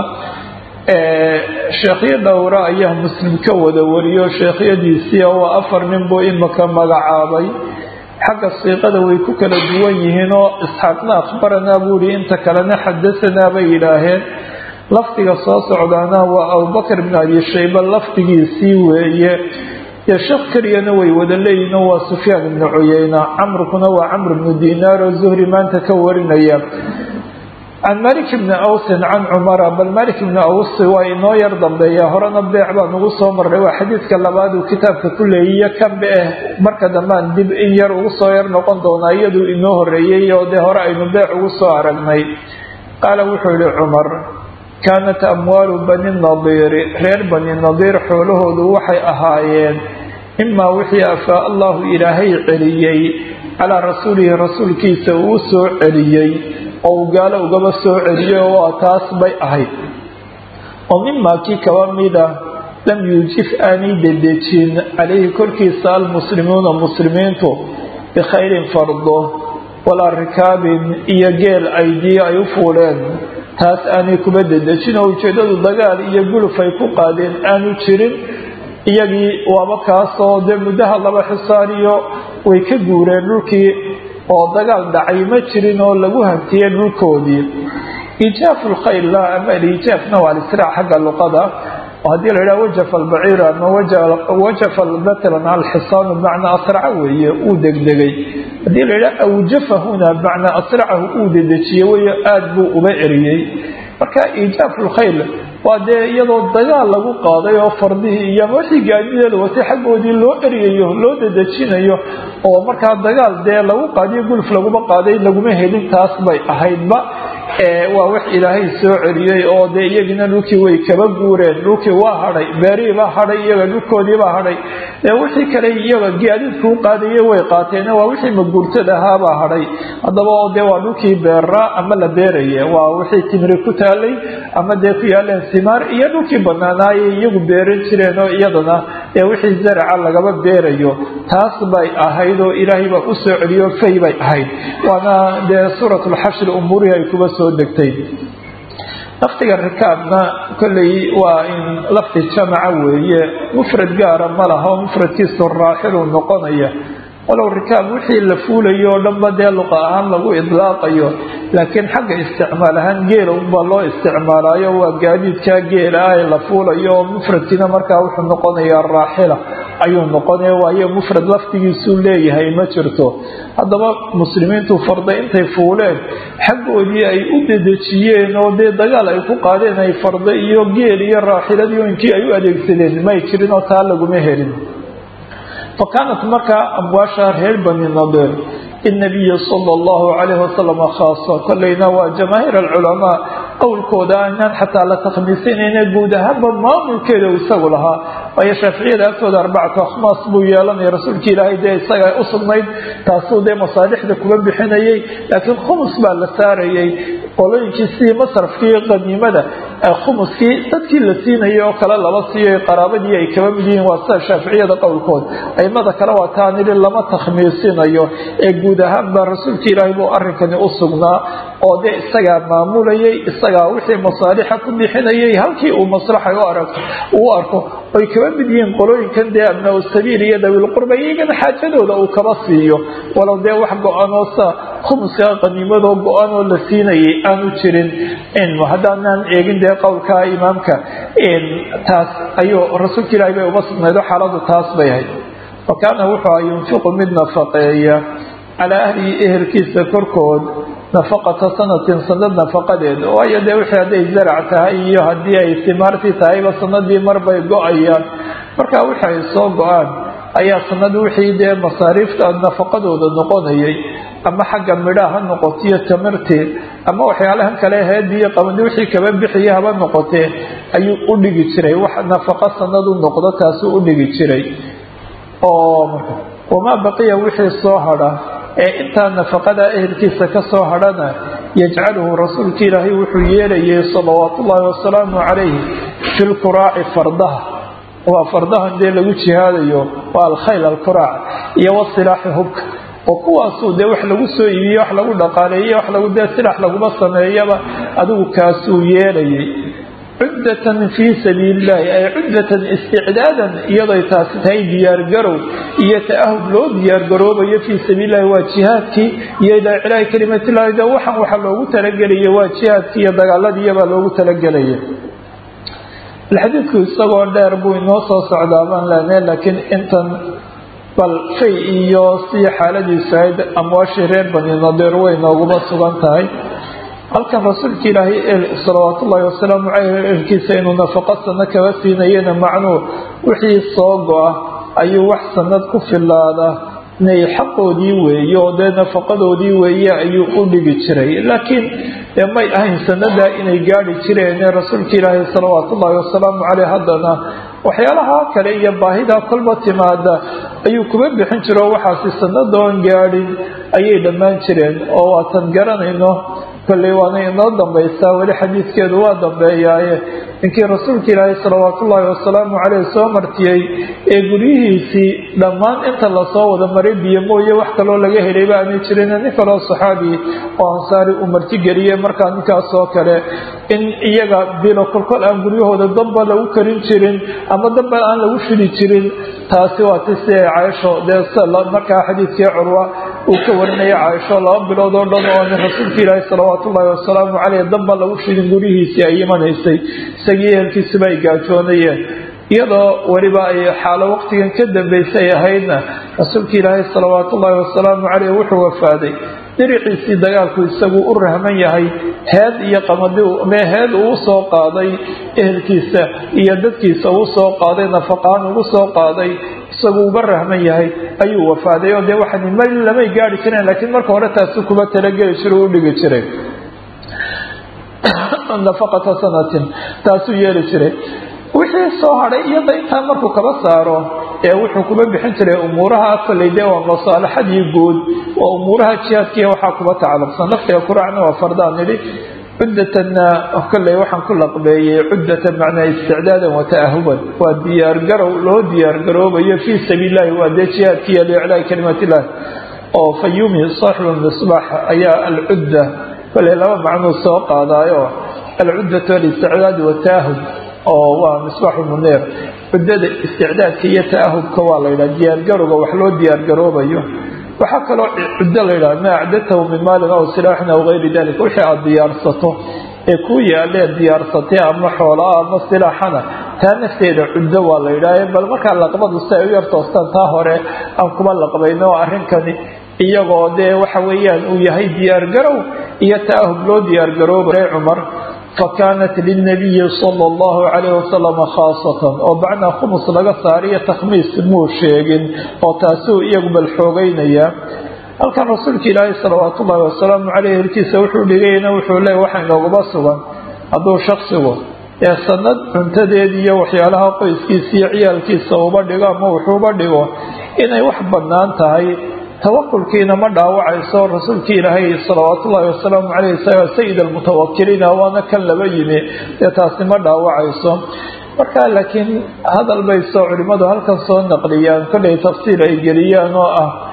sheekhyo dhowra ayaa muslim ka wada wariyo sheekhyadiisii waa afar nin buu imika magacaabay xagga siiqada way ku kala duwan yihiin oo isxaaqna akhbaranaa buu yihi inta kalena xadasanaa bay yidhaaheen lafdiga soo socdaana waa abubakr bn abi shayba lafdigiisii weeye iyo sheekh keliyana way wada leeyihin oo waa sufyaan ibnu cuyeyna camrkuna waa camr bnu dinaar oo zuhri maanta ka warinaya can malik bni awsin can cumara bal malik bni aws waa inoo yar dambeeya horena beec baan ugu soo marray waa xadiidka labaad uu kitaabka ku leeyiyo kanbe eh marka dambaan dib in yar ugu soo yar noqon doonaa iyaduu inoo horeeyey oo dee hore aynu beec ugu soo aragnay qaala wuxuu yihi cumar kaanat amwaalu bani nadiiri reer bani nadiir xoolahoodu waxay ahaayeen imaa wixii afaa allahu ilaahay celiyey calaa rasuulihi rasuulkiisa uu soo celiyey oo uu gaalo ugaba soo celiyey oo taas bay ahayd oo mimaa kii kaba mida lam yuujif aanay dedejin calayhi korkiisa almuslimuuna muslimiintu bikhayrin fardo walaa rikaabin iyo geel aydiyo ay u fuuleen taas aanay kuba dedejin oo ujeeddadu dagaal iyo guluf ay ku qaadeen aanu jirin iyagii waaba kaasoo dee muddaha laba xisaariyo way ka guureen dhulkii oo dagaal dhacay ma jirin oo lagu hantiyey dhulkoodii iijaafu lkhaylla ama aliijaafna waa alisraac xagga luqada oo haddii la yidhaha wajafa albaciiru ama wajafa matalan alxisaanu bimacnaa asraca weeye uu degdegay haddii la yidhaha awjafa huna bimacnaa asracahu uu dedejiyey weyo aada buu uba eriyey marka iijaafu lkhayl waa dee iyadoo dagaal lagu qaaday oo fardihii iyo wixii gaadideeda watay xaggoodii loo eryayo loo dedejinayo oo markaa dagaal dee lagu qaadiyo gulf laguma qaaday laguma helin taas bay ahaydba waa wax ilaahay soo celiyey oo dee iyagina dhulkii way kaba guureen dhulkii waa hadhay beerihiibaa hadhay iyaga dhulkoodiibaa hadhay dee wixii kale iyaga gaadiidkuu qaadaye way qaateen waa wixii maguurtada ahaabaa hadhay haddaba oo dee waa dhulkii beeraa ama la beeraya waa wixii timri ku taalay ama dee ku yaaleen simaar iyo dhulkii banaanaayay iyagu beeran jireen oo iyadana dee wixii zaraca lagaba beerayo taas bay ahayd oo ilaahay baa u soo celiyo fay bay ahayd waana dee suurat lxashri umuurihii ay kuba soo degtay lafdiga rikaabna kolley waa in lafdi jamaca weeye mufrad gaara ma laha oo mufradkiisu raaxilu noqonaya walow rikaab wixii la fuulayo oo dhanba dee luqa ahaan lagu idlaaqayo laakiin xagga isticmaal ahaan geela unbaa loo isticmaalaayo waa gaadiidkaa geela ah ee la fuulayo oo mufradkiina markaa wuxuu noqonayaa raaxila ayuu noqonaya waayo mufrad laftigiisuu leeyahay ma jirto haddaba muslimiintu farda intay fuuleen xaggoodii ay u dedejiyeen oo dee dagaal ay ku qaadeen ay farda iyo geel iyo raaxiladii intii ay u adeegsadeen may jirin oo taa laguma helin fa kaanat markaa amwaasha reer bani nadir innabiyi sala allahu calayhi wasalam khaasa kolleyna waa jamaahiir alculamaa qowlkooda aanaan xataa la takhmiisinayna guud ahaanba maamulkeeda uu isagu lahaa waayo shaaficiyada agtooda arbacatu akhmaas buu yeelanaya rasuulka ilaahay dee isaga u sugnayd taasuu dee masaalixda kuba bixinayay laakiin khumus baa la saarayay qolooyinkii sidii masrafkii qaniimada khumuskii dadkii la siinayay oo kale laba siiyo qaraabadii ay kaba mid yihiin waa sida shaaficiyada qowlkood aimada kale waa taan idhi lama takhmiisinayo ee guud ahaanba rasuulka ilaahay buu arrinkani u sugnaa oo dee isagaa maamulayay isagaa wixii masaalixa ku bixinayay halkii uu maslaxa u arag uu arko oy kaba mid yihiin qolooyinkan dee abnaa sabiil iyo dawilqurba iyagana xaajadooda uu kaba siiyo walow dee wax go-aanoo sa khumuska qaniimadoo go-aanoo la siinayay aanu jirin haddaanaan eegin dee qowlka imaamka taas ayuu rasuulka ilahi bay uga sugnaydo xaaladu taas bay ahayd fa kaana wuxuu a yunfiqu mid nafaqeeya calaa ahlihi ehelkiisa korkood nafaqata sanatin sanad nafaqadeed waayo dee wixii hadday zarac tahay iyo haddii ay simaartii tahayba sanadii marbay go-ayaan markaa wixi ay soo go-aan ayaa sanad wixii dee masaariifta nafaqadooda noqonayay ama xagga midhaa ha noqotiyo tamarteed ama waxyaalahan kale heediyo qabani wixii kaba bixiya haba noqotee ayuu u dhigi jiray wax nafaqo sanad u noqdo taasuu u dhigi jiray oo wamaa baqiya wixii soo hadha ee intaa nafaqada ehelkiisa ka soo hadhana yajcaluhu rasuulka ilaahay wuxuu yeelayay salawaatu ullaahi wasalaamu calayhi fi lkuraaci fardaha waa fardahan dee lagu jihaadayo waa alkhayl alkuraac iyo wasilaaxi hubka oo kuwaasuu dee wax lagu soo iibiye wax lagu dhaqaaleeye wax lagu dee silax laguma sameeyaba adigu kaasuu yeelayay cuddatan fii sabiili illahi ay cuddatan isticdaadan iyadoy taasi tahay diyaargarow iyo ta'ahub loo diyaargaroobayo fii sabiilillahi waa jihaadkii iyo ilaa cilaahi kalimatillahi de waxaan waxa loogu talagelaya waa jihaadkii iyo dagaaladiiyabaa loogu talagelaya xadiidku isagoo dheer buu inoo soo socdaa baan leenahay laakiin intan bal fay iyo si xaaladiisu ahayd amwaashii reer bani nadiir way nooguma sugan tahay halkan rasuulka ilaahay salawaat ullaahi wasalaamu caleyh ehelkiisa inuu nafaqo sano kaba siinayana macnuu wixii soo go-a ayuu wax sanad ku filaada inay xaqoodii weeye oo dee nafaqadoodii weeye ayuu u dhigi jiray laakiin dee may ahayn sanadaa inay gaadhi jireene rasuulka ilaahay salawaat ullaahi wasalaamu caleyh haddana waxyaalaha kale iyo baahida kolba timaada ayuu kuba bixin jiro waxaasi sanadoon gaadhin ayay dhammaan jireen oo waatan garanayno kolley waana inoo dambaysaa weli xadiidkeedu waa dambeeyaaye ninkii rasuulka ilaahay salawaatu ullaahi wasalaamu caleyh soo martiyey ee guryihiisii dhammaan inta lasoo wada maray biyo mooye wax kaloo laga helayba aanay jirin nin kaloo saxaabi oo ansaari uu martigeliyey markaa ninkaasoo kale in iyaga bilo kolkol aan guryahooda damba lagu karin jirin ama damba aan lagu shidi jirin taasi waa ti si ay caaisho dee markaa xadiidkii curwa uu ka warinaya caaisho laba bilood oo dhan oo nin rasuulka ilaahi salawaatu ullaahi wasalaamu caleyh damba lagu shidin guryihiisii ay imanaysay isagii ehelkiisuba ay gaajoonayeen iyadoo weliba ay xaalo waqtigan ka dambaysay ahaydna rasuulka ilaahay salawaatu ullaahi wasalaamu caleyh wuxuu wafaaday diriciisii dagaalku isagu u rahman yahay heed iyo qamadi heed uu soo qaaday ehelkiisa iyo dadkiisa uu soo qaaday nafaqaan ugu soo qaaday isagu uga rahman yahay ayuu wafaaday oo dee waxaan mali lamay gaari jireen laakiin marka hore taasi kuma talageli jiro u dhigi jiray nafaqata sanatin taasuu yeeli jiray wixii soo hadhay iyada intaa markuu kaba saaro ee wuxuu kuba bixin jiray umuuraha kolley dee waa masaalaxadii guud waa umuuraha jihaadkiiya waxaa kuba tacalluqsan naftiga kuraacna waa fardaan nidhi cuddatanna kolley waxaan ku laqbeeyey cuddatan macnaa isticdaadan wa ta'ahuban waa diyaargarow loo diyaargaroobayo fii sabiilillahi waa dee jihaadkiiya liiclaahi kalimaatillahi oo fayumi saaxibu misbaax ayaa alcudda kolley laba macnuu soo qaadaayo alcuddatu alisticdaadu wataahub oo waa misbaaxu muneer cuddada isticdaadka iyo ta'ahubka waa la yidhaha diyaargarowga wax loo diyaargaroobayo waxaa kaloo cuddo la yidhaha maa acdatahu min maalin aw silaaxin aw gayri dalika wixii aada diyaarsato ee ku yaalee diyaarsatay ama xoolaa ama silaaxana taa nafteeda cuddo waa la yidhaha bal markaa laqbadu si ay u yar toostaan taa hore aan kuma laqbayno arrinkani iyagoo dee waxa weeyaan uu yahay diyaargarow iyo ta'ahub loo diyaargaroobay cumar fakaanat lilnabiyi sala allahu calayh wasalam khaasatan oo bacnaa khumus laga saariyo takhmiis muu sheegin oo taasuu iyagu bal xoogeynaya halkan rasuulka ilaahay salawaatu ullahi wasalaamu caleyh hirkiisa wuxuu dhigayna wuxuu leey waxa inooguma sugan hadduu shaksigu ee sanad cuntadeed iyo waxyaalaha qoyskiisa iyo ciyaalkiisa uba dhigo ama wuxuuba dhigo inay wax bannaan tahay tawakulkiina ma dhaawacayso rasuulkii ilaahay salawaat ullaahi wasalaamu caleyh isagaa sayid almutawakiliina waana kan laba yimi dee taasi ma dhaawacayso marka laakiin hadal bay soo culimmadu halkan soo naqliyaan kollay tafsiil ay geliyaan oo ah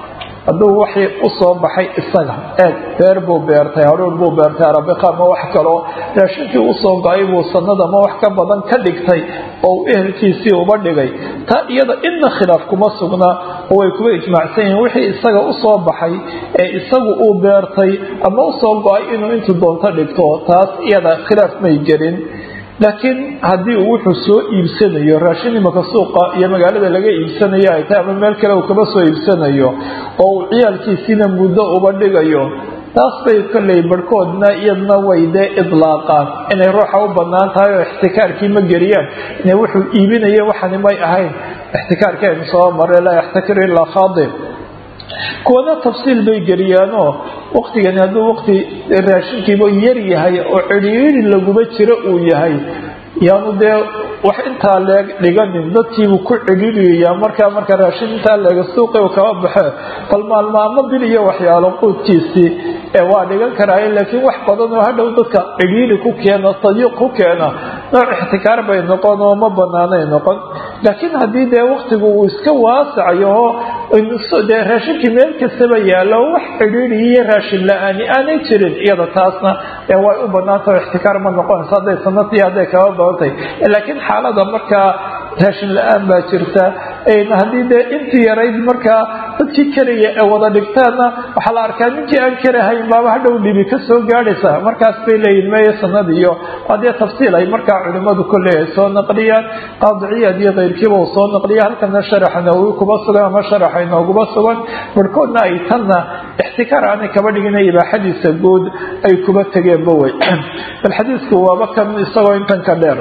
hadduu waxii usoo baxay isaga eeg beer buu beertay haruur buu beertay arabiqa ma wax kaloo raashinkii usoo go-ay buu sanada ma wax ka badan ka dhigtay oo uu ehelkiisii uba dhigay taa iyada inna khilaaf kuma sugna oo way kuba ijmaacsan yihiin wixii isaga usoo baxay ee isagu uu beertay ama usoo go-ay inuu intuu doonto dhigto taas iyada khilaaf may gelin laakiin haddii uu wuxuu soo iibsanayo raashin imaka suuqa iyo magaalada laga iibsanayo ay tahay ama meel kale uu kaba soo iibsanayo oo uu ciyaalkiisiina muddo uba dhigayo taas bay kolley barhkoodna iyadna way dee idlaaqaan inay ruuxa u bannaan tahay oo ixtikaarkii ma geliyaan inay wuxuu iibinaya waxani may ahayn ixtikaarkii aynu soo marray laa yaxtakir ilaa khaadib kuwana tafsiil bay geliyaanoo waktigani hadduu waqti raashinkiiba yar yahay oo cidhiiri laguma jiro uu yahay yaanu dee wax intaa leeg dhiganin dadkiibuu ku cidhiiriyayaa markaa marka raashin intaa leega suuqi u kaba baxe bal maalmaamo bil iyo waxyaalo quudkiisii ee waa dhigan karaaye laakiin wax badan oo hadhow dadka cidhiiri ku keena sadiiq ku keena nooc ixtikaar bay noqon oo ma banaanay noqon laakiin haddii dee waktigu uu iska waasacayo oo dee raashinkii meel kastaba yaallo wax cidhiiri iyo raashin la-aani aanay jirin iyada taasna ee way u banaanta oo ixtikaar ma noqonayso hadday sanadii hadday kaba badantay laakiin xaalada markaa raashin la-aan baa jirta haddii dee intii yarayd markaa dadkii karaya ee wada dhigtaanna waxaa la arkaa ninkii aan karahayn baaba hadhow dhibi ka soo gaadhaysa markaas bay leeyihin meeye sanad iyo waa dee tafsiil ay markaa culimmadu kolley ay soo naqliyaan qaadiciyaad iyo keyrkiiba uu soo naqliya halkana sharaxa nawowi kuba sugan ama sharaxa inooguba sugan barhkoodna ay tanna ixtikaar aanay kaba dhigina ibaaxadiisa guud ay kuba tegeenba wey bal xadiisku waaba kan isagoo intan ka dheer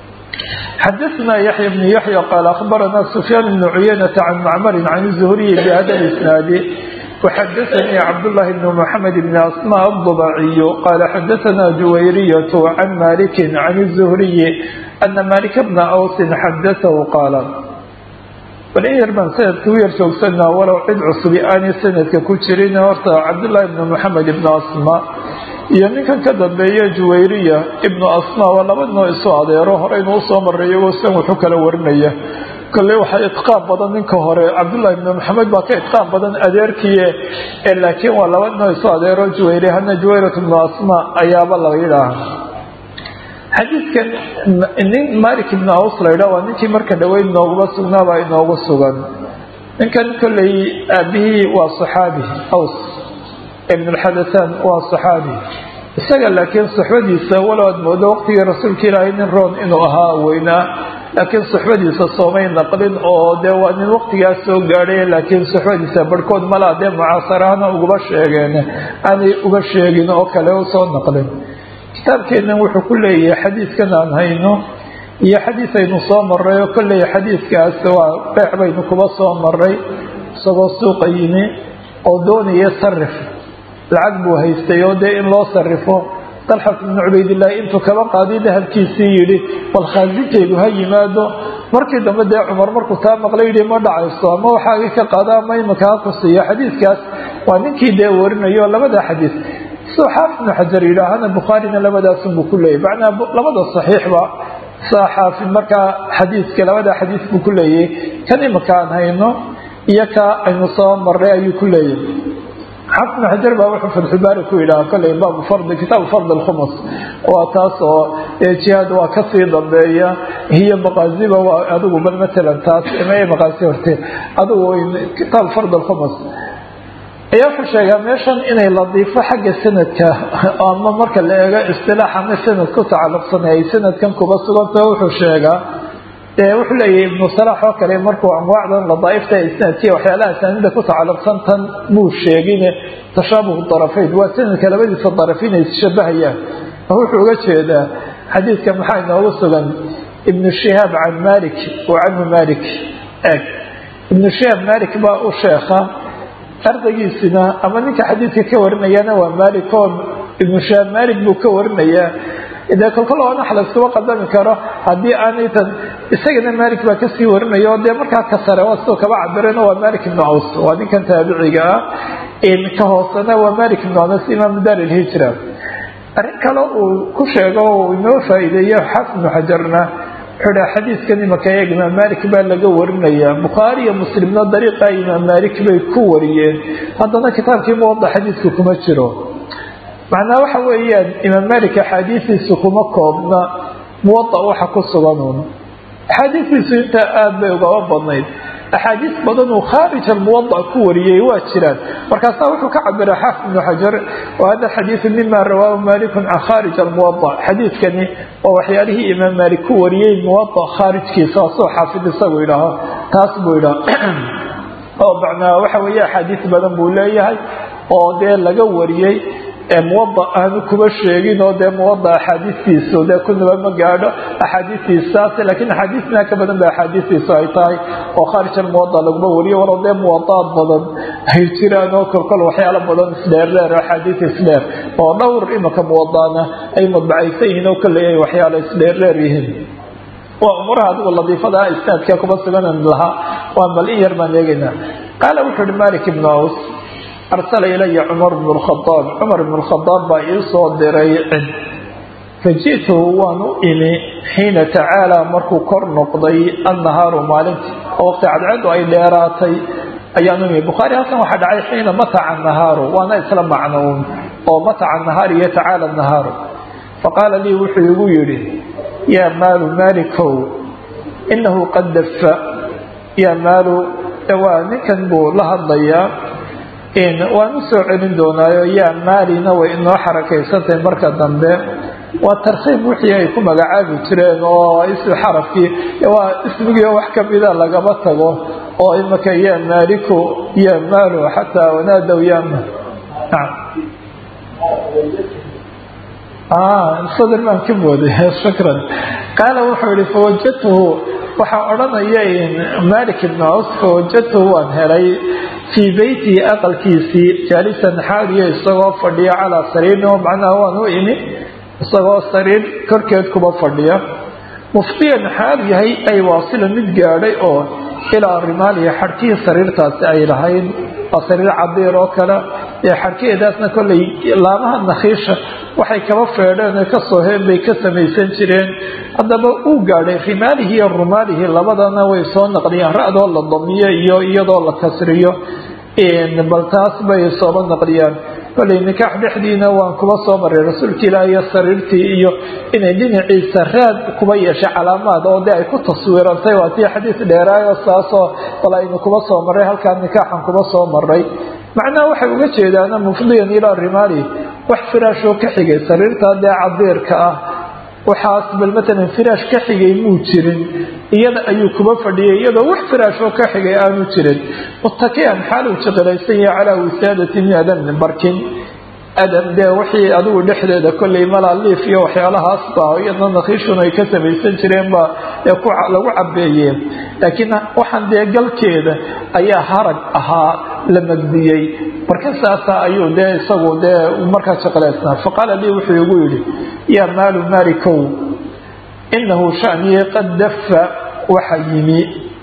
xdثna yaحyى بن yaحyى qال أخbarna سfyاn بن عuyaynة عن mcmr عن الزهriي بhda الإsناad وxadثnii cبdاللahi بن محamed بن أsmاء الضبعي qال xadثna جuwayryة عن mالك عن الزهriي أنa mالك بن أوس xadثه qاal bal in yar baan sanadka u yar joogsanaa walow cid cusubi aanay sanadka ku jirin horta cabdاللahi بن محamed بن أsmاء iyo ninkan ka dambeeya juwayriya ibnu asma waa laba noo isu adeero horeynu usoo maray iyagoo san wuxu kala warinaya kolley waxaa itqaan badan ninka hore cabdullahi ibnu maxamed baa ka itqaan badan adeerkiie laakiin waa laba noo isu adeero juwayriya hadna juwayrat ibnu asma ayaaba laga yidhaaha xadiidkan nin malik ibnu aws la yidhaha waa ninkii marka dhaweyd nooguma sugnaabaa inoogu sugan ninkan kolley aabihii waa saxaabi aws ibn lxadasan waa saxaabi isaga laakiin suxbadiisa walow aad moodo waqtigii rasuulka ilaahay nin roon inuu ahaa weynaa laakiin suxbadiisa soomay naqlin oo dee waa nin waqtigaas soo gaadhay laakiin suxbadiisa barhkood malaa dee mucaasarahana ugaba sheegeen aanay uga sheegin oo kale usoo naqlin kitaabkeennan wuxuu ku leeyahay xadiiskan aan hayno iyo xadiis aynu soo maray oo kolley xadiiskaas waa beec baynu kuba soo maray isagoo suuqa yimi oo doonaya sarif lacag buu haystay oo dee in loo sarifo dalxat ibnu cubaydillaahi intuu kaba qaadiy dahabkiisii yidhi bal khaasinkeedu ha yimaado markii dambe dee cumar markuu taa maqlay yidhi ma dhacayso ama waxaagii ka qaada ama imika ha ku siiyo xadiiskaas waa ninkii dee warinayo labada xadiis siduu xaafid ibnu xajar yidhaahana bukhaarina labadaasunbuu ku leeyay macnaa labada saxiixba saa xaafid markaa xadiiska labada xadiis buu ku leeyay kan imika aan hayno iyo ka aynu soo maray ayuu ku leeyahay xaafid ibnu xajar baa wuxuu fatxubaari ku yidhaha kolley baabu fardi kitaabu fardi alkhumus waa taas oo jihaad waa kasii dambeeya hiyo maqaasiba waa adigu bal matalan taas ma maqaasi horte adigu kitaabu fardi alkhumus ayaa wuxuu sheegaa meeshan inay ladiifo xagga sanadka ama marka la eego istilaax ama sanad ku tacalluqsanay ay sanadkan kuba suganta wuxuu sheegaa wuxuu leeyahay ibnu salaax oo kale markuu anwaacdan ladaaifta isnaadkiya waxyaalaha asaanida ku tacalluqsan tan muu sheegine tashaabuhu darafayn waa sanadka labadiisa daraf inay isshabahayaan wuxuu uga jeedaa xadiidka maxaa inoogu sugan ibnu shihaab can malik wa canhu malik eg ibnu shihaab malik baa u sheekha ardaygiisina ama ninka xadiidka ka warinayana waa malik oo ibnu shihaab malik buu ka warinayaa dee kolkol oona wax layskuma qadami karo haddii aanay tan isagana malik baa kasii warinaya oo dee markaa ka sare waa sidoo kaba cabireen waa malik ibnu aws waa ninkan taabiciga ah ka hoosena waa malik ibnu anas imaamu daar ilhijra arrin kale uu ku sheego uu inoo faa'iideeyo xaafid ibnu xajarna wuxuu dha xadiidkan imaka eeg imaam malik baa laga warinayaa bukhaari iyo muslimna dariiqa imaam malik bay ku wariyeen haddana kitaabkii muwada xadiidka kuma jiro macnaa waxa weeyaan imaam malik axaadiistiisu kuma koobna muwada waxa ku suganuun axaadiistiisu intaa aada bay ugaba badnayd axaadiis badan uu khaarij almuwada ku wariyey waa jiraan markaasaa wuxuu ka cabira xaafid ibnu xajar wahada xadiidu mima rawaahu malikun can khaarij almuwada xadiidkani waa waxyaalihii imaam maalik ku wariyey muwada khaarijkiisa asoo xaafid isagu idhaaho taas buu idhaah oo macnaa waxa weeye axaadiis badan buu leeyahay oo dee laga wariyey muwada aanu kuba sheegin oo dee muwada axaadiistiisu dee kunaba ma gaadho axaadiistiisaas laakiin axaadiisna ka badan ba axaadiistiisu ay tahay oo khaarij almuwada laguma wariyo walow dee muwadaad badan ay jiraan oo kolkol waxyaalo badan isdheerdheer axaadiis isdheer oo dhowr imaka muwadaana ay madbacaysan yihiin oo kaleeya waxyaalo isdheerdheer yihiin waa umuraha adigu ladiifada istaadka kuma suganan lahaa waa bal in yar baan eegaynaa qaala wuxuu uhi malik ibnu aws arsala ilaya cumar bnu lkhadaab cumar ibnu lkhadaab baa ii soo diray cid faji'tuhu waan u imi xiina tacaalaa markuu kor noqday annahaaru maalintii oo waqti cadceedu ay dheeraatay ayaan u imi bukhaari halkan waxaa dhacay xiina mataca nahaaru waana isla macnoun oo mataca nahaar iyo tacaala nahaaru faqaala lii wuxuu igu yidhi yaa maalu maalikow inahu qad dafa yaa maalu waa ninkan buu la hadlayaa waan u soo celin doonaayo yaa maalina way inoo xarakaysantahay marka dambe waa tarkiib wixii ay ku magacaabi jireen oo ism xarafkii waa ismigii wax kamida lagaba tago oo imaka yaa maaliku yaa maalu xataa wanaadow yaa sadr baan ka mooday shukran qaala wuxuu yihi fawajadtuhu waxaa odhanaya malik ibn aus fawajadtuhu waan helay fii beytihi aqalkiisii jaalisan xaaliyo isagoo fadhiya calaa sariirin oo macnaha waan u imi isagoo sariir korkeed kuba fadhiya muftiyan xaal yahay ay waasila mid gaadhay oo ilaa rimaalihi xadhkihii sariirtaasi ay lahayd waa sariir cadiir oo kale ee xadhkaheedaasna kollay laamaha nakhiisha waxay kaba feedheen oo kasoo heen bay ka samaysan jireen haddaba uu gaadhay rimaalihi iyo rumaalihi labadana way soo naqliyeen ra-doo la damiyo iyo iyadoo la kasriyo bal taas bay sooba naqliyaan kollay nikaax dhexdiina waan kuba soo maray rasuulka ilaah iyo sariirtii iyo inay dhinaciisa raad kuba yeeshay calaamaad oo dee ay ku taswiirantay waa tii xadiis dheeraayo saasoo bal aynu kuba soo maray halkaa nikaaxan kuba soo maray macnaha waxay uga jeedaana mufdiyan ilaa rimaali wax firaashoo ka xigay sariirtaa dee cadiirka ah waxaas bal matalan firaash ka xigay muu jirin iyada ayuu kuba fadhiyay iyadoo wax firaashoo ka xigay aanu jirin muttakian xaaluu jiqilaysan yahay calaa wisaadati min adamin barkin adam dee wixii adigu dhexdeeda kollay malaaliif iyo waxyaalahaas baa iyadna nakhiishuna ay ka samaysan jireen baa ee lagu cabeeyeen laakiin waxaan dee galkeeda ayaa harag ahaa la magdiyey marka saasa ayuu dee isagu dee markaa shaqalaysnaa faqaala lii wuxuu igu yidhi yaa maalu maalikow inahu shaniye qad dafa waxa yimi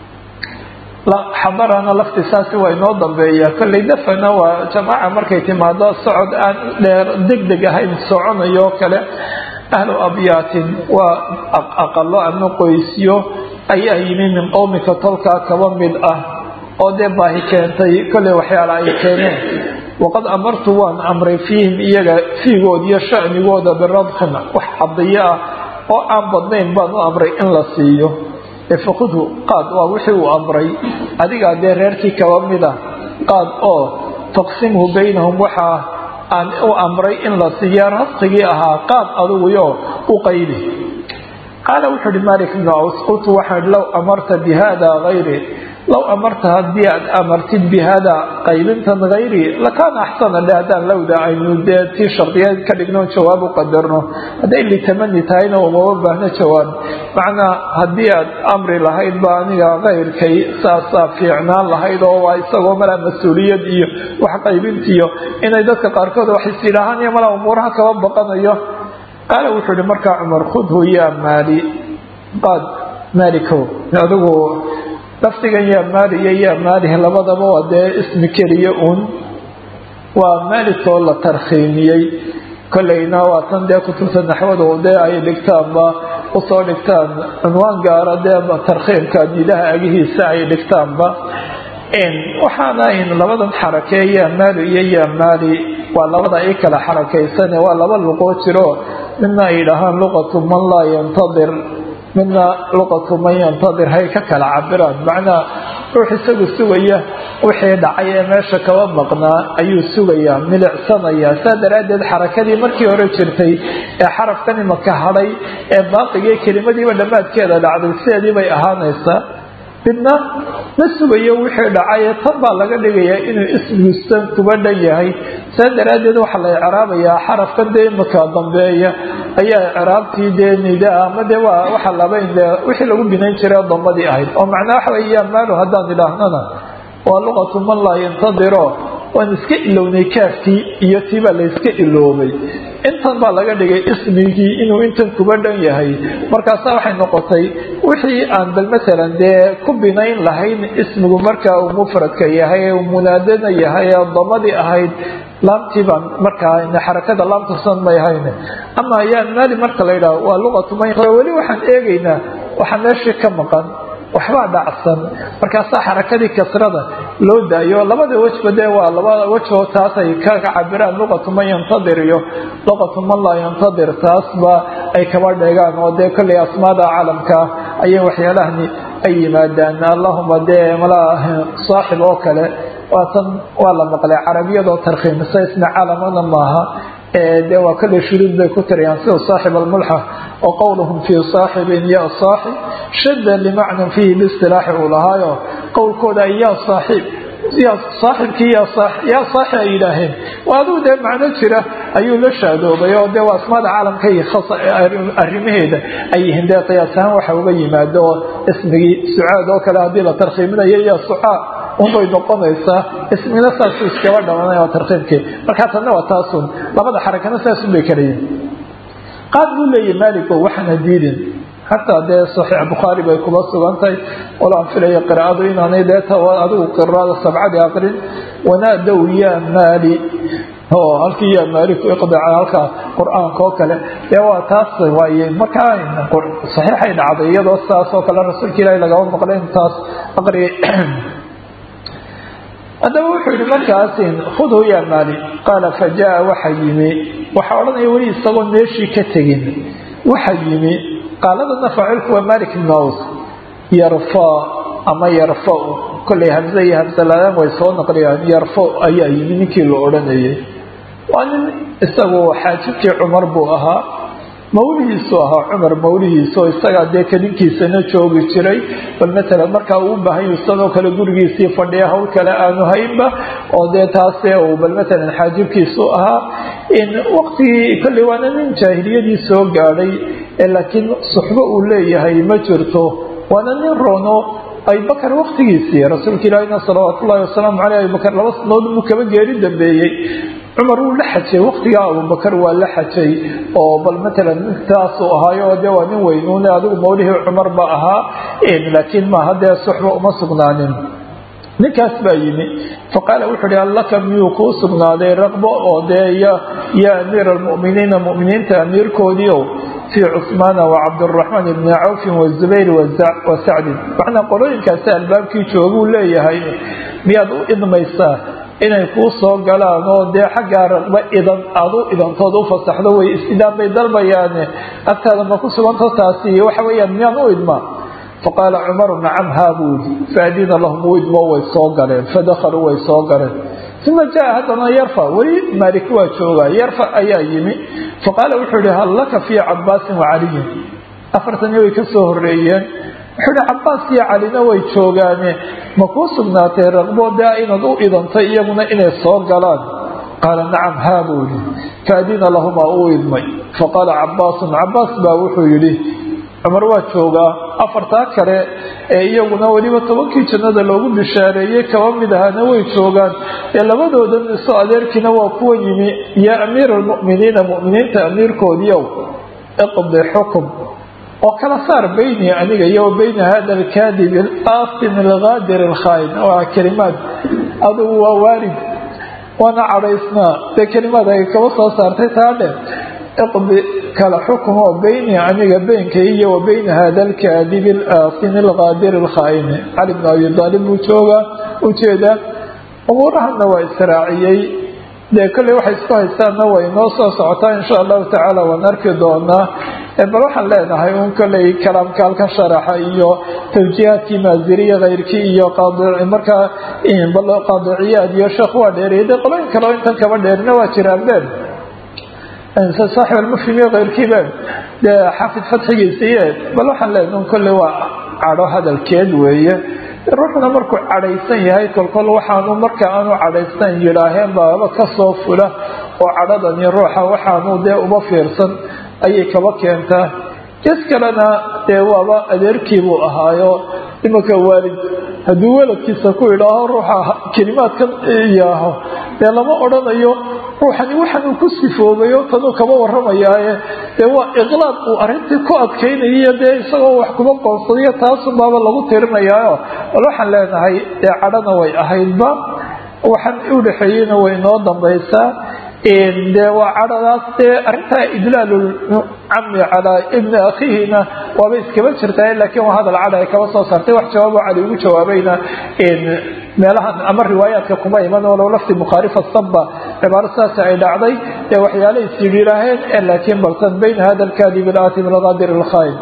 xadarana laftisaasi waa inoo dambeeya kollay dafana waa jamaaca markay timaado socod aan dheer deg deg ahayn soconayo kale ahlu abyaatin waa aqalo ama qoysyo ayaa yimi min qowmika tolkaa kaba mid ah oo dee baahi keentay kollay waxyaala ay keeneen waqad amartu waan amray fiihim iyaga fiigood iyo shanigooda biradkin wax cadiyo ah oo aan badnayn baan u amray in la siiyo faqudhu qaad waa wixii uu amray adigaa dee reerkii kaba mida qaad oo taqsimhu baynahum waxaa aan u amray in la siiya rasqigii ahaa qaad adiguyo u qaybi qaala wuxuu uhi malik ibnu aws qultu waxaan low amarta bi hada hayri low amarta haddii aad amartid bi hada qaybintan hayri lakaana axsana dhe haddaan lowda aynu dee tii shardiyeed ka dhigno jawaab u qadarno hadday litamani tahayna umama baahno jawaab macnaa haddii aad amri lahayd ba aniga kayrkay saasaa fiicnaan lahayd oo waa isagoo malaa mas-uuliyad iyo wax qaybintiyo inay dadka qaarkood wax is yidhaahaan iyo malaa umuuraha kaba baqanayo qaala wuxuu ihi markaa cumar khudhu yaa maali qaad maalikow adigu lafdigan yaa maali iyo yaa maalihi labadaba waa dee ismi keliya uun waa maalikoo la tarkhiimiyey kollayna waa tan dee kutubta naxwadu dee ay dhigtaanba usoo dhigtaan cunwaan gaara dee tarkhiibka nidaha agihiisa ay dhigtaanba waxaana ayn labadan xarakee yaamaali iyo yaamaali waa labada ay kala xarakaysane waa laba luqoo jiro midna ay yidhaahaan luqatu man laa yantadir midna luqatu man yantadir hay ka kala cabiraan macnaha ruux isagu sugaya wixii dhacay ee meesha kaba maqnaa ayuu sugayaa milicsanayaa saa daraaddeed xarakadii markii hore jirtay ee xarafkan imaka hadhay ee baaqigii kelimadiiba dhammaadkeeda dhacday sideedii bay ahaanaysaa midna ma sugayo wixii dhacay tan baa laga dhigayaa inuu ismigiisa kuba dhan yahay saa daraaddeed waxaa la icraabayaa xarafkan dee imaka dambeeya ayaa icraabtii dee nidaa ama dee waa waxa labayn dee wixii lagu binayn jiray damadii ahayd oo macnaa waxa weeye yamaalu haddaan idhaahnana waa luqatu man laa yantadiro waan iska ilownay kaafkii iyo tii baa layska iloobay intan baa laga dhigay ismigii inuu intan kuba dhan yahay markaasaa waxay noqotay wixii aan bal masalan dee ku binayn lahayn ismigu markaa uu mufradka yahay ee uu munaadana yahay ee damadii ahayd laamtii baan markaa xarakada laamtasan may ahayn ama yaa maali marka la yidhaho waa luqatu man weli waxaan eegaynaa waxaa meeshii ka maqan waxbaa dhacsan markaasaa xarakadii kasrada loo daayo labada wejba dee waa labada wejoo taasay ka cabiraan luqatu man yantadir iyo luqatu man laa yantadir taasba ay kaba dheegaan oo dee kollay asmaada caalamka ayay waxyaalahani ay yimaadaan allahuma dee malaa saaxib oo kale waatan waa la maqlay carabiyadoo tarkhiimisa isna caalamana maaha de waa kale shuruud bay ku tirayaan sida saaxib almulxa oo qowluhum fii saaxibin ya saaxib shada limacnan fiihi listilaaxi uu lahaayo qowlkooda ay yaa saaxiib yaa saaxibkii yaa saaxi ay yidhaaheen waa aduu dee macno jira ayuu la shaadoobay oo dee waa asmaada caalamka iyo arrimaheeda ay yihiin dee qiyaas ahaan waxa uga yimaado oo ismigii sucaad oo kale haddii la tarkhiiminayo yaa sucaa unbay noqonaysaa ismina saasu iskaba dhamanay waa tarkiibkii markaa tanna waa taasun labada xarakana saasun bay kala yihin qaad buu leeyahy maaligo waxaana diidin xataa dee saxiix bukhaari bay kuba sugan tahay walo aan filaya qiraa'adu inaanay deeta adigu qiraada sabcadi aqrin wanaadow yaa maali oo halkii yaa maali ku iqdaca halka qur-aanka oo kale dee waa taas waaye markaa saxiixay dhacday iyadoo saas oo kale rasuulka ilaahi lagaba maqlay intaas aqri haddaba wuxuu yihi markaas khudhu yaa maali qaala fa jaa waxa yimi waxaa odhanaya weli isagoo meeshii ka tegin waxa yimi qaaladana faacilku waa malik ibn aws yarfa ama yarfa kollay hamze iyo hamsalaadaan way soo naqliyaan yarfa ayaa yimi ninkii la odhanayay waa nin isagu xaajibkii cumar buu ahaa mawlihiisu ahaa cumar mawlihiiso isagaa dee kadinkiisana joogi jiray bal matalan markaa uu baahan yahu sidoo kale gurigiisii fadhiya hawl kale aanu haynba oo dee taase uu bal matalan xaajibkiisu ahaa waqtigii kolley waana nin jaahiliyadii soo gaadhay laakiin suxbo uu leeyahay ma jirto waana nin roono abubakar waqtigiisii rasuulka ilaahina salawaatu ullahi wasalaamu caleyh abubakar laba sanood buu kaba geeri dambeeyey cumar wuu la xajay waqtigaa abubakar waa la xajay oo bal matalan nintaasuu ahaayo de waa nin weynuune adigu mawlihii cumar ba ahaa laakiin maaha dee suxba uma sugnaanin ninkaas baa yimi faqaala wuxuu hi allaka miyuu kuu sugnaaday raqbo oo dee yaa amiira almuminiina muminiinta amiirkoodiio fii cusmaana wacabdiraxmaan ibni cawfin wazubayr wa sacdin macnaa qolooyinkaasi albaabkii jooguu leeyahay miyaad u idmaysaa inay kuu soo galaan oo dee xaggaa raqbo idan aada u idantood u fasaxdo way is-idaan bay dalbayaane agtaada ma ku suganto taasi waxa weeyaan miyaan u idmaa faqaala cumaru nacam haa buu yidhi faadina lahum u idmo way soo galeen fadakaluu way soo galeen uma jaa haddana yarfa weli maalik waa joogaa yarfa ayaa yimi faqaala wuxuu yihi hal laka fii cabaasin wacaliyin afartani way ka soo horeeyeen wuxuu ihi cabaas iyo calina way joogaane ma kuu sugnaatay raqbo daa inaad u idantay iyaguna inay soo galaan qaala nacam haa buu yihi faadina lahumaa uu idmay faqaala cabaasun cabaas baa wuxuu yidhi cumar waa joogaa afartaa kale ee iyaguna weliba tobankii jannada loogu bishaareeyey kaba mid ahaana way joogaan ee labadoodan iso adeerkiina waa kuwa yimi yaa amiira almu'miniina mu'miniinta amiirkoodiiow iqdi xukum oo kala saar bayni aniga iyo bayna hada alkaadib alaasim algaadir alkhaain waa kelimaad adugu waa waalid waana cadhaysnaa dee kelimaad ay kaba soo saartay taadhe iqdi kala xukumo beyni aniga beynkay iyo wa beyna hada alkaadibi alaasini alqaadiri alkhaa'ini cali bn abi daalib buu joogaa ujeedaa umuurahana waa israaciyey dee kolley waxay isku haystaanna way noo soo socotaa insha allahu tacaala waan arki doonaa bal waxaan leenahay un kolley kalaamkaalka sharaxa iyo tawjiihaadkii maaziriya keyrkii iyo markaa qaadiciyaad iyo sheekh waa dheeriyay de qolooyin kaleo intan kaba dheerina waa jiraan ben saaxib almufhim iyo keyrkiibe dee xafid fatxigiisiiye bal waxaan leenahay un kolley waa cadho hadalkeed weeye ruuxuna markuu cadhaysan yahay kolkol waxaanu marka aanu cadhaystan yidhaaheen baaba kasoo fula oo cadhadani ruuxa waxaanu dee uma fiirsan ayay kaba keentaa jes kalena dee waaba adeerkiibuu ahaayo imanka waalid hadduu weladkiisa ku idhaaho ruuxa kelimaadkan yaaho dee lama odhanayo ruuxani waxan uu ku sifoobayo tanuu kaba waramayaaye dee waa iqlaaq uu arrintii ku adkaynayiyo dee isagoo wax kuba qoonsadayo taasunbaaba lagu tirinayaayo bal waxaan leenahay dee cadhana way ahaydba waxaan udhexeeyeyna way noo dambaysaa de waa cadhadaas dee arrintaa idlaalulcami calaa ibni akhiihina waaba iskaba jirtaa laakiin waa hadal cadha ay kaba soo saartay wax jawaabo cali ugu jawaabayna meelahan ama riwaayaadka kuma iman walow lafti mukhaalifa saba cibaaro saasi ay dhacday ee waxyaala isyidhiiraaheen laakiin baltan bayna hada alkaadib alaatim alqaadir alkhaain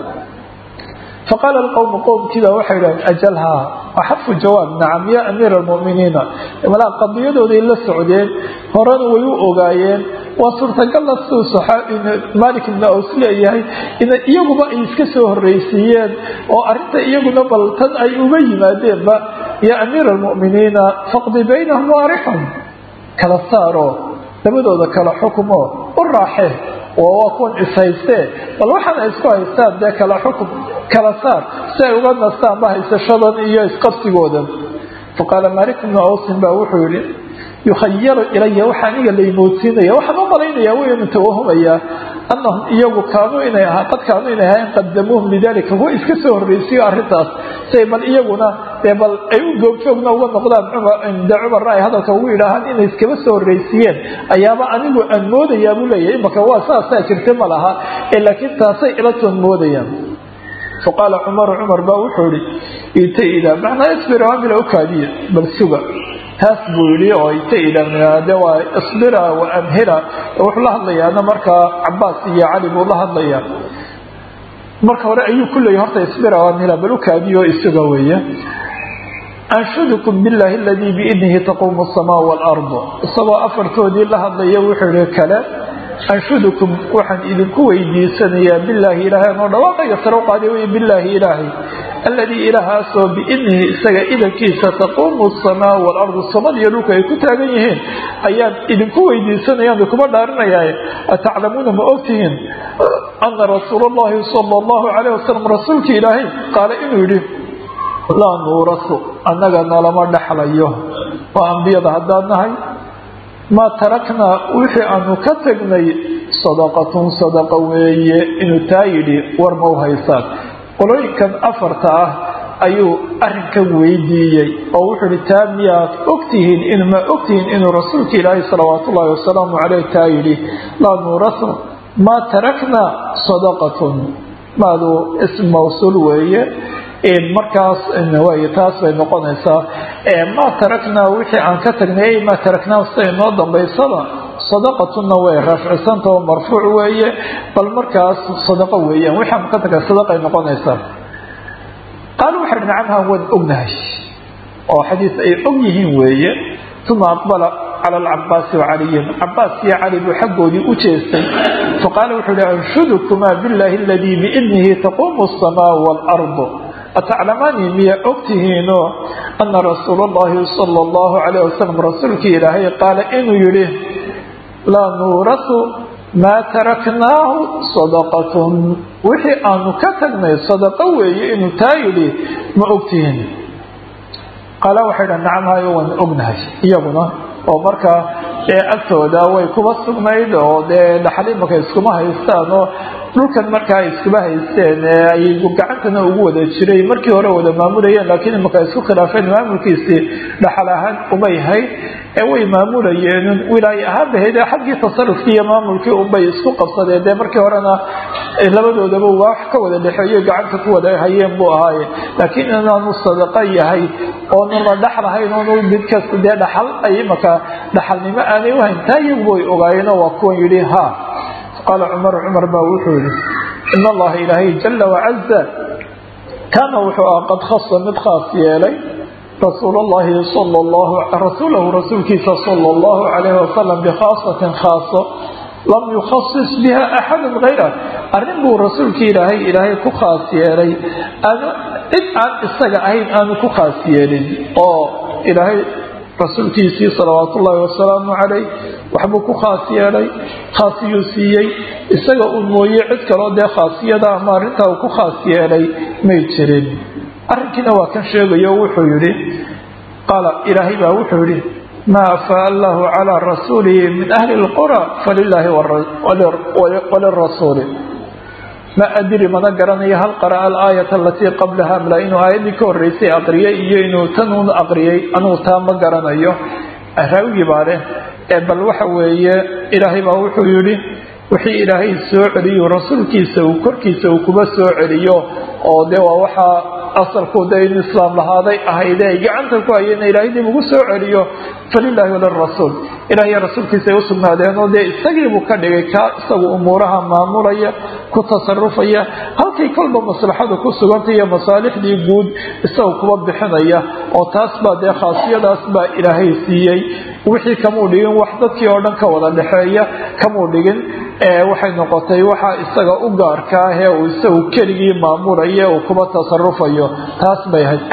faqaala alqowmu qowmkiiba waxay idhaheen ajalhaa waa xadfu jawaab nacam ya amiira almu'miniina malaa qadiyadooday la socdeen horena way u ogaayeen waa suurtagalla siduu malik ibnu aws leeyahay in iyaguba ay iska soo horreysiiyeen oo arrinta iyaguna bal tan ay uga yimaadeenba ya amiira almu'miniina faqdi baynahum waarixun kala saaro labadooda kala xukumo u raaxe oo waa kuwan ishaystee bal waxaana isku haystaan dee kala xukum kala saar si ay uga nastaanba haysashadan iyo isqabsigoodan faqaala malik ibnu awsin baa wuxuu yihi yukhayalu ilaya waxa aniga laymoodsiinaya waxaan u malaynaya waynu tawahumayaa anahum iyagu kaanuu inay ahaa qad kaanuu inay ahayn qadamuuhum lidalika kuwa iska soo horreysiyo arrintaas say bal iyaguna dee bal ay u googjoogna uga noqdaan de cumarna ay hadalka ugu yidhaahaan inay iskaba soo horreysiiyeen ayaaba anigu aan moodayaa buu leeyahay imaka waa saasaa jirta ma laha laakiin taasay ilatoon moodayaan faqaala cumaru cumar baa wuxuu ihi ita ida macnaa isbir amila ukaadiya bal suga taas buu yidhi oo ita idade waa isbira wa amhila wuxuu la hadlayaana markaa cabaas iyo cali buu la hadlayaa marka hore ayuu ku leeyay horta isbira wa amhila bal ukaadiyo isuga weeye anshudukum billahi aladii biidnihi taquumu asamaa waalardu isagoo afartoodii la hadlaya wuxuu yihi kale anshudukum waxaan idinku weydiisanayaa bilaahi ilaahay anoo dhawaaqayga sare u qaaday wey bilaahi ilaahay alladii ilaahaasoo biidnihi isaga idankiisa taquumu asamaa waalardu samadiyo dhulka ay ku taagan yihiin ayaan idinku weydiisanayaan inkuma dhaarinayaaye ataclamuuna ma ogtihiin ana rasuula allahi sala allahu calayh wasalam rasuulkii ilaahay qaala inuu yidhi laa nuurasu annaga nalama dhexlayo waa ambiyada haddaan nahay maa taraknaa wixii aanu ka tagnay sadaqatun sadaqa weeye inuu taa yidhi war ma u haysaan qolooyinkan afarta ah ayuu arrinkan weydiiyey oo wuxuu ihi taa miyaad ogtihiin in ma ogtihiin inuu rasuulka ilaahi salawaat ullahi wasalaamu caleyh taa yidhi laa nuurasu maa taraknaa sadaqatun maadu ism mawsuul weeye markaas way taas bay noqonaysaa maa taraknaa wixii aan ka tagnay maa taraknaa siday noo dambaysaba sadaqatunna way rafcisanta oo marfuuc weeye bal markaas sadaqo weeyaan wixii aan ka tagnay sadaqay noqonaysaa qaal waxay dhi nacamhaan waan ognahay oo xadiis ay og yihiin weeye uma aqbala cala alcabaasi wacaliyin cabaas iyo cali buu xaggoodii u jeestay faqaala wuxuu ihi anshudukumaa billahi aladii biidnihi taquumu asamaa waalardu ataclamaanii miya ogtihiinoo ana rasuula allahi sala allahu calayh wasalam rasuulkii ilaahay qaala inuu yidhi laa nuurasu maa taraknaahu sadaqatun wixii aanu ka tagnay sadaqo weeye inuu taa yidhi ma ogtihiin qaala waxay dha nacam hayo waan ognahay iyaguna oo markaa ee agtooda way kuba sugnayd oo dee dhaxal imaka iskuma haystaan oo dhulkan markaa ay iskuba haysteen ay gacantana ugu wada jiray markii hore wada maamulayeen laakiin imaka ay isku khilaafeen maamulkiisii dhaxal ahaan umay hayd ee way maamulayeen wilaaye ahaan bahayd xaggii tasarufkii iyo maamulkii unbay isku qabsadeen dee markii horena labadoodaba waa wax ka wada dhexeeyo gacanta ku wada hayeen buu ahaaye laakiin inaanu sadaqa yahay oonu la dhaxlahayn oonu mid kasta dee dhaxal ay imaka dhaxalnimo aanay uhayn taa iyagu way ogaayeenoo waa kuwan yidhi ha qaala cumar cumar baa wuxuu yihi in allaha ilaahay jala wacaza kaana wuxuu ah qad khasa mid khaas yeelay rasuul llahi sal llahu rasuulahu rasuulkiisa sala allahu calayhi wasalam bikhaasatin khaaso lam yukhasis biha axadu hayra arrin buu rasuulkii ilaahay ilaahay ku khaas yeelay aanu cid aan isaga ahayn aanu ku khaas yeelin oo ilaahay rasuulkiisii salawaat ullaahi wasalaamu calayh waxbuu ku khaas yeelay khaasiyuu siiyey isaga uu mooye cid kaloo dee khaasiyada ama arrintaa uu ku khaas yeelay may jirin arrinkiina waa kan sheegayo wuxuu yidhi qaala ilaahay baa wuxuu yidhi maa afaa allahu calaa rasuulihi min ahli lqura falilaahi walirasuuli ma adiri mana garanayo hal qara'a alaayata alatii qablaha mla inuu aayaddii ka horeysay aqriyay iyo inuu tanuun aqriyay anugu taa ma garanayo raawigii baa leh ee bal waxa weeye ilaahay baa wuxuu yidhi wixii ilaahay soo celiyo rasuulkiisa uu korkiisa uu kuba soo celiyo oo dee waa waxaa asalku de in islaam lahaaday ahayde ay gacanta ku hayeen ilaahay dib ugu soo celiyo falilaahi walirasuul ilahiyo rasuulkiisa ay usugnaadeen oo dee isagiibuu ka dhigay kaa isagu umuuraha maamulaya ku tasarufaya halkay kolba maslaxadu ku sugantay iyo masaalixdii guud isaga kuba bixinaya oo taas baa dee khaasiyadaas baa ilaahay siiyey wixii kamuu dhigin wax dadkii oo dhan ka wada dhexeeya kamuu dhigin waxay noqotay waxa isaga u gaarka ah ee uu isagu keligii maamulaya uu kuba tasarufayo taas bay ahayd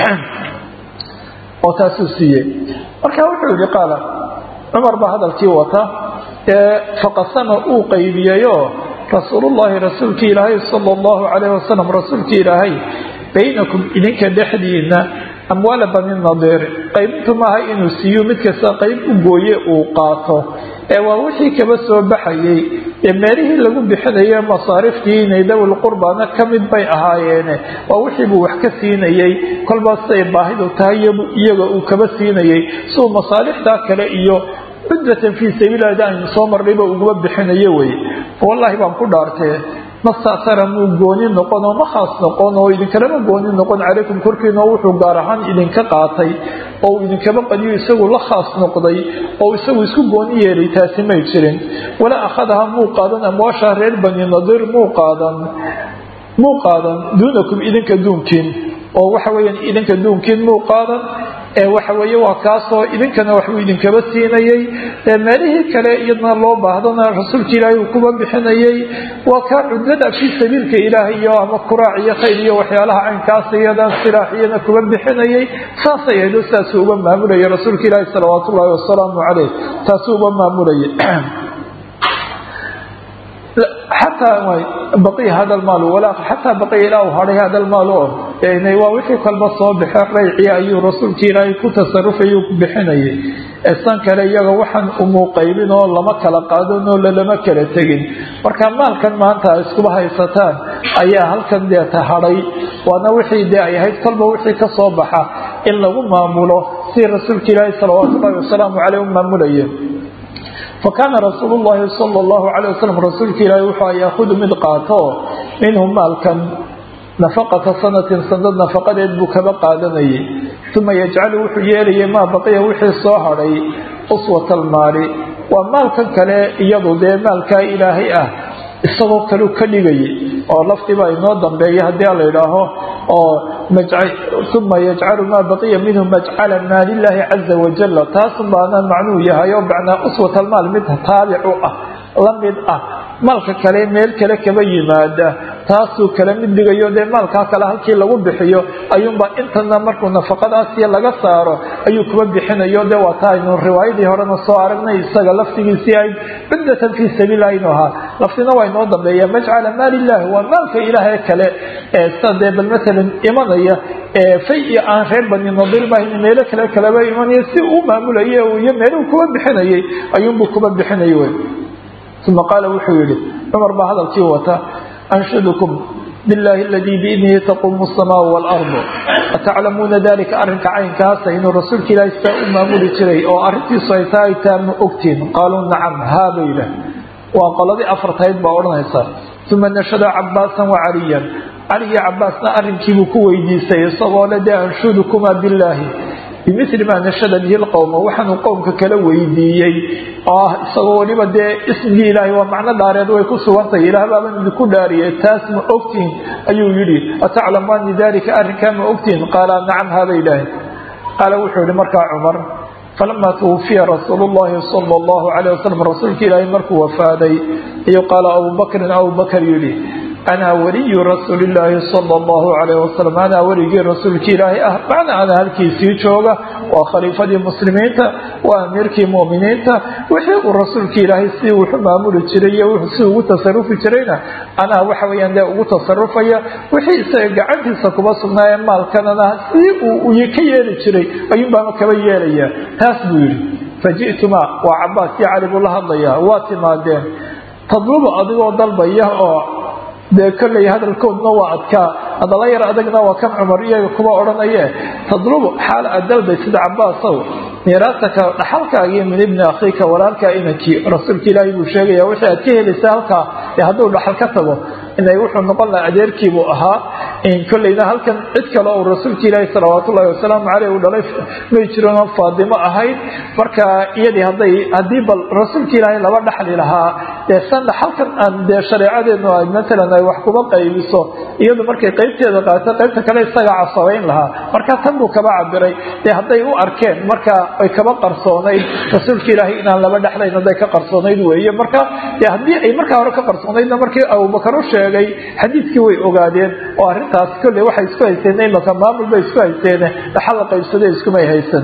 oo taasuu siiyey marka wuxuu yihi qaala cumar baa hadalkii wata ee faqasama uu qaybiyeyoo rasuulullahi rasuulkii ilaahay sala allahu calayhi wasalam rasuulkii ilaahay baynakum idinka dhexdiina amwaala bani nadiir qaybintu maaha inuu siiyo mid kasta qayb u gooye uu qaato ee waa wixii kaba soo baxayey ee meelihii lagu bixinaye masaariftii inay dawil qurbana ka mid bay ahaayeene waa wixiibuu wax ka siinayey kolba siday baahidu tahay iyaga uu kaba siinayey siuu masaalixdaa kale iyo cuddatan fii sabiililahda aynu soo marnayba uguma bixinayo wey wallaahi baan ku dhaartee mastactara muu gooni noqon oo ma khaas noqon oo idinkalama gooni noqon calaykum korkiina oo wuxuu gaar ahaan idinka qaatay oo uu idinkaba qadiyo isagu la khaas noqday oo isagu isku gooni yeelay taasi may jirin walaa akhadaha muu qaadan amwaasha reer bani nadiir muu qaadan muu qaadan duunakum idinka duunkiin oo waxa weeyaan idinka duunkiin muu qaadan ee waxa weeye waa kaasoo idinkana waxbuu idinkaba siinayey meelihii kale iyadna loo baahdana rasuulka ilaahay uu kuba bixinayey waa kaa cudlada fii sabiilka ilaahay iyo ama kuraac iyo khayr iyo waxyaalaha caynkaas iyadan silaaxiyana kuba bixinayey saasay ahdo saasuu uba maamulayay rasuulka ilaahi salawaat ullaahi wasalaamu caleyh taasuu uba maamulayay xataa baqiya hada lmaal xataa baqiya ilaa u hadhay hada lmaal o waa wixii kalba soo baxe rayciya ayuu rasuulka ilaahay ku tasarufayuu ku bixinayay san kale iyaga waxaan umuu qaybin oo lama kala qaadin oo lalama kala tegin marka maalkan maanta iskuba haysataan ayaa halkan deeta hadhay waana wixii dee ay ahayd kolba wixii ka soo baxa in lagu maamulo si rasuulka ilaahay salawaatu ullahi wasalaamu caleyh u maamulaya fakaana rasuulu llahi sala allahu calay wasalam rasuulka ilaahi wuxuu yaahudu mid qaato minhu maalkan nafaqata sanatin sanad nafaqadeed buu kaba qaadanayay uma yajcalu wuxuu yeelayay maa baqiya wixii soo hadhay uswata almaali waa maalkan kale iyadu dee maalkaa ilaahay ah isagoo kaleu ka dhigayay oo laftiibaa inoo dambeeya haddii la idhaaho oo uma yajcalu maa baqiya minhu majcala maalillaahi caza wajala taasun baana macnuu yahay oo macnaa uswat almaal mid taabic u ah la mid ah maalka kale meel kale kaba yimaada taasuu kala mid dhigayo dee maalkaa kale halkii lagu bixiyo ayuunbaa intana markuu nafaqadaasiyo laga saaro ayuu kuba bixinayo dee waa taa aynu riwaayadii horena soo aragnay isaga laftigiisii ahayd cuddatan fii sabiililah inuu ahaa laftina waa inoo dambeeya majcala maal illahi waa maalka ilaahay kale ee sida dee bal maalan imanaya fay aan reer bani nadir bahayn meelo kale kaleba imanaya si uu maamulaya iyo meeluu kuba bixinayay ayuunbuu kuba bixinayay wey uma qaala wuxuu yihi cumar baa hadalkii wata anshudukum biاllahi aladii biidnihi taquumu الsamaau wاlardu ataclamuuna dalika arrinka caynkaasa inuu rasuulka ilaahi sidaa u maamuli jiray oo arrintiisu ay tahay taa ma ogtiin qaaluu nacam haa bay yidhaah waa qoladii afartayd baa odhanaysa uma nashada cabaasan wacaliyan cali iyo cabaasna arrinkiibuu ku weydiisay isagoo le dee anshudukumaa billaahi bimili maa nashada bihi lqowma waxaanuu qowmka kala weydiiyey oo ah isagoo weliba dee ismigii ilaahay waa macno dhaareed way ku sugantahay ilaah baaban idinku dhaariyay taas ma ogtiin ayuu yidhi ataclamaani dalika arrinkaa ma ogtiin qaala nacam haabay idhaaheen qaala wuxuu yihi markaa cumar falama twufiya rasuul llahi sala allahu alayh wasalam rasuulka ilaahay markuu wafaaday ayuu qaala abubakrin abubakar yidhi anaa waliyu rasuuli illaahi sala allahu calayh wasalam anaa weligii rasuulkii ilaahay ah macna ana halkiisii jooga waa khaliifadii muslimiinta waa amiirkii mu'miniinta wixii uu rasuulkii ilaahay si wuxu maamuli jiray iyo si ugu tasarufi jirayna anaa waxa weyaan dee ugu tasarufaya wixii isaga gacantiisa kuba sugnaaye maalkanana si uu ka yeeli jiray ayuunbaama kaba yeelaya taas buu yidhi faji'tuma waa cabaas iyo cali buu la hadlayaa waa timaadeen tadlubu adigoo dalbaya oo dee kolley hadalkoodna waa adkaa hadala yar adagna waa kan cumar iyaga kuba odhanaye tadlubu xaal aad dalbay sida cabaasow miiraasaka dhaxalkaagii min ibni akhiika walaalkaa inankii rasuulka ilaahay buu sheegaya wixii aad ka helaysa halkaa ee hadduu dhaxal ka tago inay wuxuu noqon laha adeerkiibuu ahaa kolleyna halkan cid kale oo rasuulka ilaahi salawaatu ullahi wasalaamu caleyh uu dhalay may jiranoo faadimo ahayd marka iyadii hadday haddii bal rasuulka ilaahay laba dhaxli lahaa dee san dhaxalkan aan dee shareecadeednu ay matalan ay wax kuba qaybiso iyadu markay qaybteeda qaato qaybta kale isaga casabayn lahaa marka tan buu kaba cabiray dee hadday u arkeen marka ay kaba qarsoonayd rasuulka ilaahay inaan laba dhexlayn hadday ka qarsoonayd weeye marka dee haddii ay markaa hore ka qarsoonaydna markii abubakar u sheegay xadiidkii way ogaadeen oo arrintaas kolley waxay isku haysteen imaka maamul bay isku haysteene dhaxal la qaybsadee iskumay haysan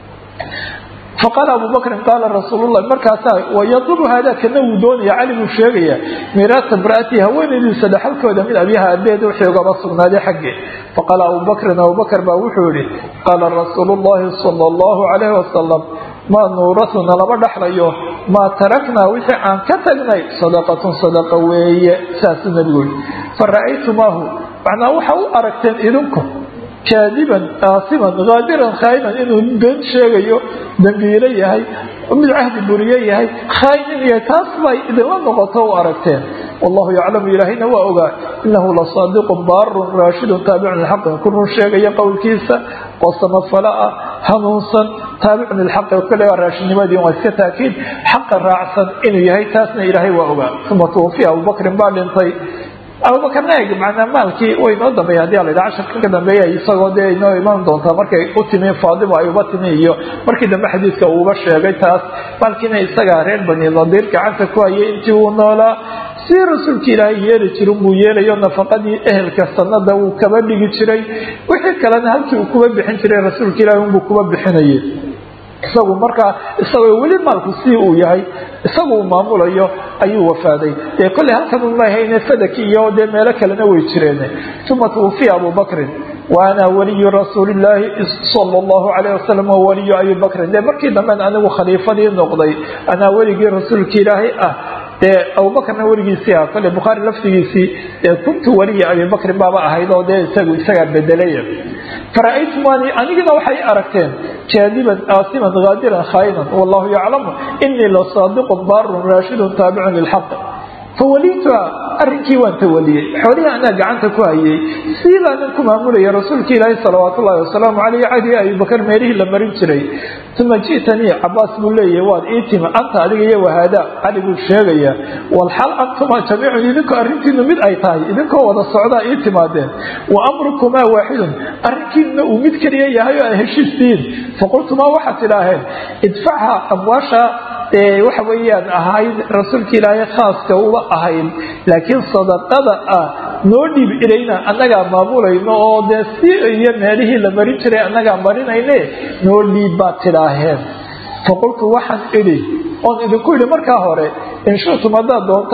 faqaala abu bakrin qaala rasuululahi markaasaa wayadlubu haada kana wuu doonaya cali buu sheegaya miiraasa imra'atii haweenaydiisa dhaxalkooda min abiha abeed wixii ugaba sugnaaday xaggee faqaala abu bakrin abubakr baa wuxuu yihi qaala rasuulu llahi sala allahu calayhi wasalam maa nuurasuna lama dhaxlayo maa taraknaa wixii aan ka tagnay sadaqatun sadaqa weeye saasuu nabigu yihi fara'aytumaahu macnaa waxa u aragteen idinku kaadiban aasiman haadiran khaayinan inuu been sheegayo dambiilo yahay mid cahdi buriye yahay khaayin yahay taas bay idinla noqoto u aragteen wallahu yaclamu ilaahayna waa ogaa inahu lasaadiqun baarun raashidun taabicun lilxaqi ku run sheegaya qowlkiisa oo samafala ah hanuunsan taabicun lilxaqi kale waa raashidnimadii waa iska taakiid xaqa raacsan inuu yahay taasna ilaahay waa ogaa uma tuwafiya abubakrin baa dhintay abubakarna eeg macnaa maalkii way inoo dambeeya hadii ala casharka ka dambeeya isagoo dee inoo iman doontaa markay u timi faadimo ay uba timi iyo markii dambe xadiidka uuba sheegay taas maalkiina isagaa reer bani nadiir gacanta ku hayay intii uu noolaa si rasuulka ilaahay yeeli jirin buu yeelayo nafaqadii ehelka sanada wuu kaba dhigi jiray wixii kalena halkii uu kuba bixin jiray rasuulka ilahay unbuu kuba bixinayay isagu markaa isagoo weli maalku si uu yahay isagu uu maamulayo ayuu wafaaday dee kolley halkan umahayne sadaki iyo dee meelo kalena way jireen uma twufiya abu bakrin wa ana waliyu rasuuli illaahi sala allahu calayh wasalam wa waliyu abi bakrin dee markii damben anigu khaliifadii noqday anaa weligii rasuulka ilaahay ah dee abubakrna weligiisii ah kolley bukhaari laftigiisii dee kuntu waliya abi bakrin baaba ahayd oo dee isagu isagaa bedelaya fara'aytumani anigina waxay aragteen jaadiban aasiman haadiran khaayinan wallahu yaclamu inii lasaadiqun baarun raashidun taabicun lilxaq fawaliituha arrinkii waan tawaliyey xoolihii anaa gacanta ku hayay siibaanan ku maamulaya rasuulka ilaahi salawaatu ullahi wasalaamu caleyh cadi abibakar meelihii la marin jiray uma ji'tanii cabaas buu leeyahay waad ii timi anta adiga iyo wahaada cali buu sheegayaa walxal antuma jamiicun idinku arrintiinu mid ay tahay idinkoo wada socdaa ii timaadeen wa amrukumaa waaxidun arrinkiinuna uu mid keliya yahay oo ay heshiistihiin faqultumaa waxaad tidhaaheen idfachaa amwaasha dee waxa weeyaan ahayd rasuulka ilaahay khaaska uba ahayd laakiin sadaqada ah noo dhiib ilayna annagaa maamulayno oo dee si iyo meelihii la marin jiray annagaa marinayne noo dhiib baad tidhaaheen faqultu waxaan idhi oon idinku idhi markaa hore in shitum haddaad doontaan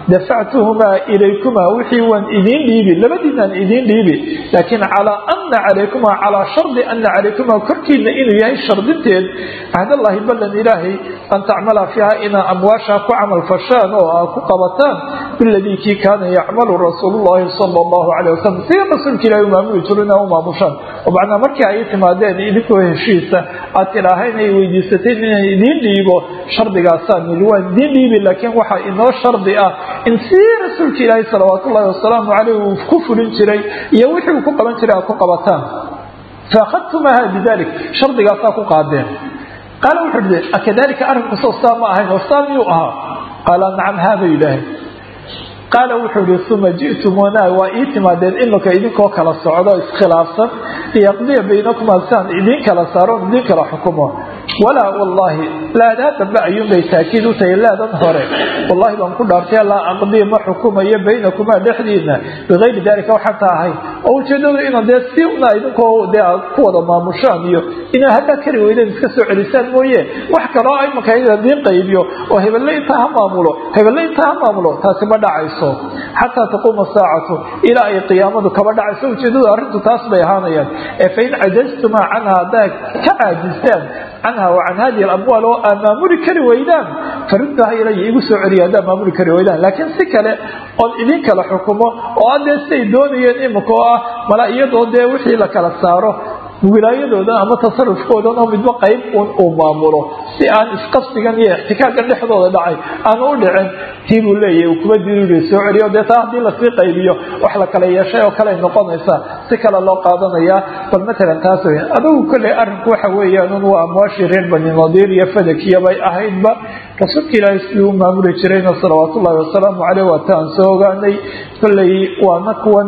dafactuhumaa ilaykumaa wixii waan idiin dhiibi labadiinaan idiin dhiibi laakiin calaa ana calaykumaa calaa shardi ana calaykumaa korkiina inuu yahay shardinteed cahdallaahi ballan ilaahay an tacmala fiiha inaa amwaashaa ku camal fashaan oo aa ku qabataan biladii kii kaana yacmalu rasuulullahi sala allahu caleyh wasalam sida rasuulka ilahi u maamuli jiro inaa u maamushaan oo macnaa markii ay timaadeen idinkoo heshiisa aad tidhaaha inay weydiisateen inaan idiin dhiibo shardigaasaan yidhi waan idiin dhiibi laakiin waxaa inoo shardi ah in sii rasuulka ilaahi salawaat ullahi wasalaamu caleyh uu ku fulin jiray iyo wixii uu ku qaban jiray aad ku qabataan faakhadtumaha bidalik shardigaasaa ku qaadeen qaala wuxuu dhi akadalika arrinku soo saa ma ahayn oo saa miyuu ahaa qaala nacam haaba yidhaahay qaala wuxuu ihi uma ji'tumuuna waa ii timaadeen imika idinkoo kala socdo iskhilaafsan liyaqdiya baynakumaa siaan idiin kala saaro idiin kala xukumo walaa wallaahi laadaa dambe ayuunbay taakiid u tahay laadan hore wallahi baan ku dhaartay laa aqdiya ma xukumayo baynakumaa dhexdiina bikayri dalika waxataa ahayn oo ujeedadu ina dee si una idinkoo dee aad ku wada maamushaan iyo inaa haddaad kari weydeen iska soo celisaan mooye wax kaloo imika idiin qaybiyo oo hebelle intaa ha maamulo hebelle intaa ha maamulo taasi ma dhacayso xataa taquuma saacatu ilaa ay qiyaamadu kaba dhacayso ujeedadu arrintu taas bay ahaanayaan ee fain cajaztumaa canha haddaad ka caajistaan canha wa can hadihi alamwaal oo aad maamuli kari weydaan fariddaha ilaya igu soo celiya haddaad maamuli kari weydaan laakiin si kale oon idin kala xukumo oo adee siday doonayeen imika oo ah mala iyadoo dee wixii la kala saaro wilaayadoodan ama tasarufkoodan oo midba qayb un uu maamulo si aan isqabsigan iyo ixtikaakan dhexdooda dhacay aanu u dhicin tii buu leeyahy uu kuma diriiri soo celiyo dee taa haddii lasii qaybiyo wax la kala yeeshay oo kale noqonaysa si kale loo qaadanayaa bal matalan taas wey adugu kolley arrinku waxa weeyaan un waa amwaashii reer bani nadiir iyo fadakiya bay ahaydba rasuulka ilaahay sidii u maamuli jirayna salawaat ullahi wasalaamu caleyh waa taan soo ogaanay kolley waana kuwan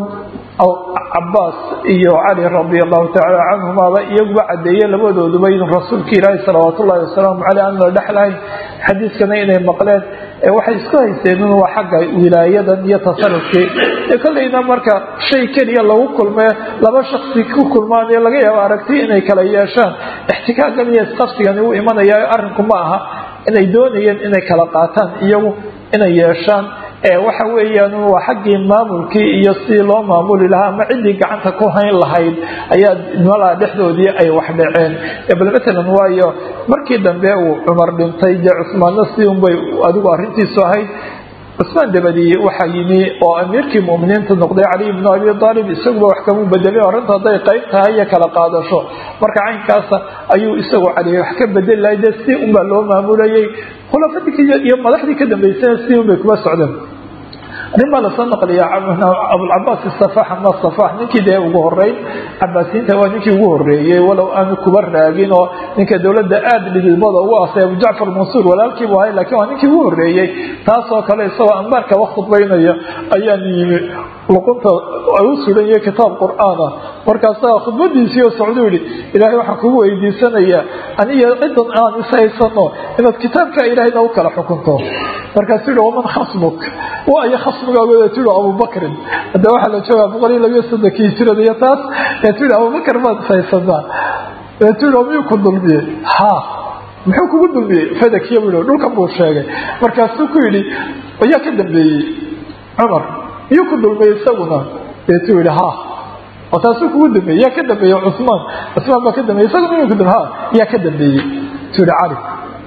cabaas iyo cali radi allahu tacaala canhumaaba iyaguba cadeeye labadooduba in rasuulka ilaahi salawaat ullahi wasalaamu caleyh aan la dhexlahayn xadiiskana inay maqleen waxay isku haysteen in waa xagga wilaayadan iyo tasarufkii kolleyna marka shay keliya lagu kulmee laba shaksi ku kulmaan ee laga yaabo aragti inay kala yeeshaan ixtikaagan iyo isqabsigani u imanaya arrinku ma aha inay doonayeen inay kala qaataan iyagu inay yeeshaan waxa weeyaan waa xaggii maamulkii iyo sidii loo maamuli lahaa ama ciddii gacanta ku hayn lahayd ayaa malaa dhexdoodii ay wax dhaceen bal matalan waayo markii dambe uu cumar dhintay dee cusmaanna si unbay adigu arrintiisu ahayd cusmaan dabadii waxaa yimi oo amiirkii muminiinta noqday caliy bnu abi aalib isaguba wax kamuu bedelin arrinta hadday qayb tahay iyo kala qaadasho marka caynkaasa ayuu isagu cali wax ka bedeli lahay dee si unbaa loo maamulayay khulafadii iyo madaxdii ka dambeysana si unbay kuma socdeen arrin baa lasoo naqliya abulcabaas safax ama safax ninkii dee ugu horeyn cabaasiyiinta waa ninkii ugu horeeyey walow aanu kuba raagin oo ninka dowladda aada dhidibada ugu asay abu jacfar mansuur walaalkiibu ahay lakiin waa ninkii ugu horeeyey taasoo kale isagoo ambaarka wax khudbaynaya ayaan yimi luqunta ay u sugan yahay kitaab qur-aana markaasaa khudbadiisii oo socduu yihi ilaahay waxaan kugu weydiisanayaa aniyo cidan aan ishaysano inaad kitaabka ilaahayna u kala xukunto markaasuu yihi waman khasmuk waayo khasmigaagoda tii abubakrin hadda waxaa la joogaa boqol iyo labiyo soddonkii hijrada iyo taas ee tii abubakar baad ishaysanaa ee tii miyuu ku dulmiyey ha muxuu kugu dulmiyey fadakiya buu yihi dhulkan buu sheegay markaasuu ku yidhi ayaa ka dambeeyey cumar miyuu ku dulmiyey isaguna ee tuu yihi ha oo taasuu kugu dambeeyey yaa ka dambeeyey cusmaan cusmaan baa ka dambeeyey isaguna miyuu ku dul ha yaa ka dambeeyey tuu yihi cali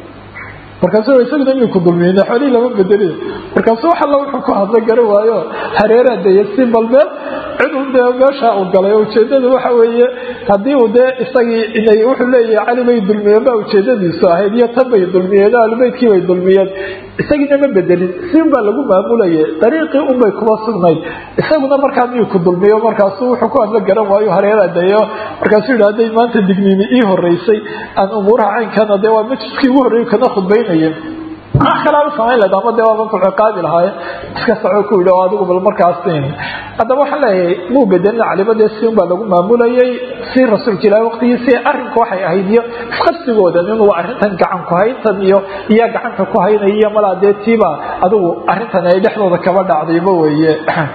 markaasu isaguna inuu ku dulmiyey xoolihii lama bedeli markaasu wax alla wuxuu ku hadla gara waayo hareeraa daya si balmeel ciduu dee meesha uu galay ujeedadu waxa weeye haddii uu dee isagii inay wuxuu leeyahay cali bay dulmiyeen baa ujeedadiisu ahayd iyo tan bay dulmiyeen ahlubeytkii bay dulmiyeen isagiina ma bedelin si unbaa lagu maamulayay dariiqii unbay kuma sugnayd isaguna markaa miyuu ku dulmiyo markaasu wuxuu ku hadla garan waayo hareeraa dayo markaasuu yidhi hadday maanta digniini ii horeysay aan umuuraha caynkana dee waa majliskii ugu horreeyay kana khudbaynayeen wax kalaaba samayn lahayd ama dee waaban kuciqaabi lahaaye iska soco ku yidhi oo adigu bal markaas haddaba waxaan leeyahay muu bedelin caliba dee si unbaa lagu maamulayay si rasuulka ilahi waqtigiisii arrinku waxay ahayd iyo isqabsigoodan inuu arrintan gacan ku hayntan iyo iyaa gacanta ku haynaya iyo malaa dee tiiba adigu arrintan ay dhexdooda kaba dhacdayba weeye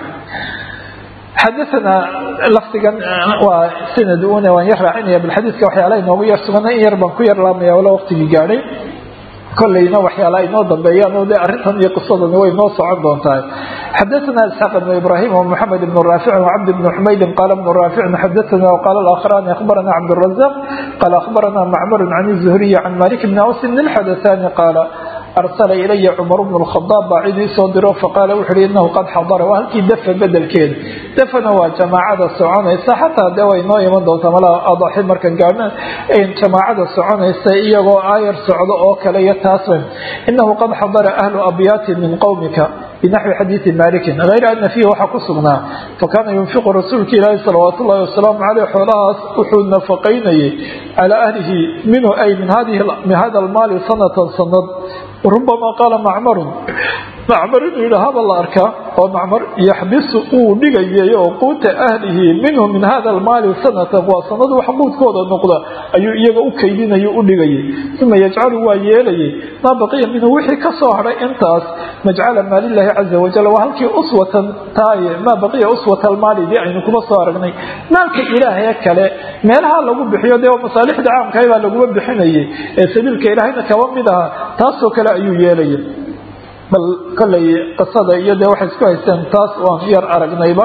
xadaana lafdigan waa sanad una waan yar raacinaya bal xadiiska waxyaalaha inoogu yar sugana in yar baan ku yar laamaya wala waqtigii gaadhay kolleyna waxyaala ay noo dambeeyaan oo de arrintan iyo qisadani way noo socon doontaa xadaثna isxaaq ibn ibrahim ومحamed ibn raafic وcabd bn xumaydin qaala bn raaficin xadaثna وqala اlآkhrani akhbarana cabdالرazaq qaala akhbarana macmar can الزhriy can malik bn aws bn الxadaثani qaala arsala ilaya cumar bnu lkhadaab baa cid ii soo diro faqaala wuxu uhi inahu qad xadara waa halkii dafa bedelkeeda dafana waa jamaacada soconaysa xataa dee way noo iman doontaa malaa adaxi markan gaadhna jamaacada soconaysa iyagoo aayar socdo oo kale iyo taasban inahu qad xadara ahlu abyaatin min qowmika binaxwi xadiidi malikin hayra ana fiihi waxaa ku sugnaa fakaana yunfiqu rasuulka ilaahi salawaat ullahi wasalaamu caleyh xoolahaas wuxuu nafaqaynayay calaa ahlihi minhu ay min hada almaali sanatan sanad rubama qaala macmarun macmar inuu yidhi haba la arkaa oo macmar yaxbisu uu dhigayay oo quuta ahlihi minhu min hada almaali sanatan waa sanad wax quudkooda noqda ayuu iyaga u kaydinay u dhigayay uma yajcalu waa yeelayay maa baqiya minhu wixii ka soo hadhay intaas majcala maalilahi caza wajal waa halkii uswatan taaye maa baqiya uswata almaali dii aynu kuma soo aragnay maalka ilaahaye kale meelaha lagu bixiyo dee masaalixda caamkahay baa laguma bixinayay ee sabiilka ilaahayna kaba mid aha taasoo kale ayuu yeelayay bal kolley qisada iyo dee waxay isku haysteen taas waan yar aragnayba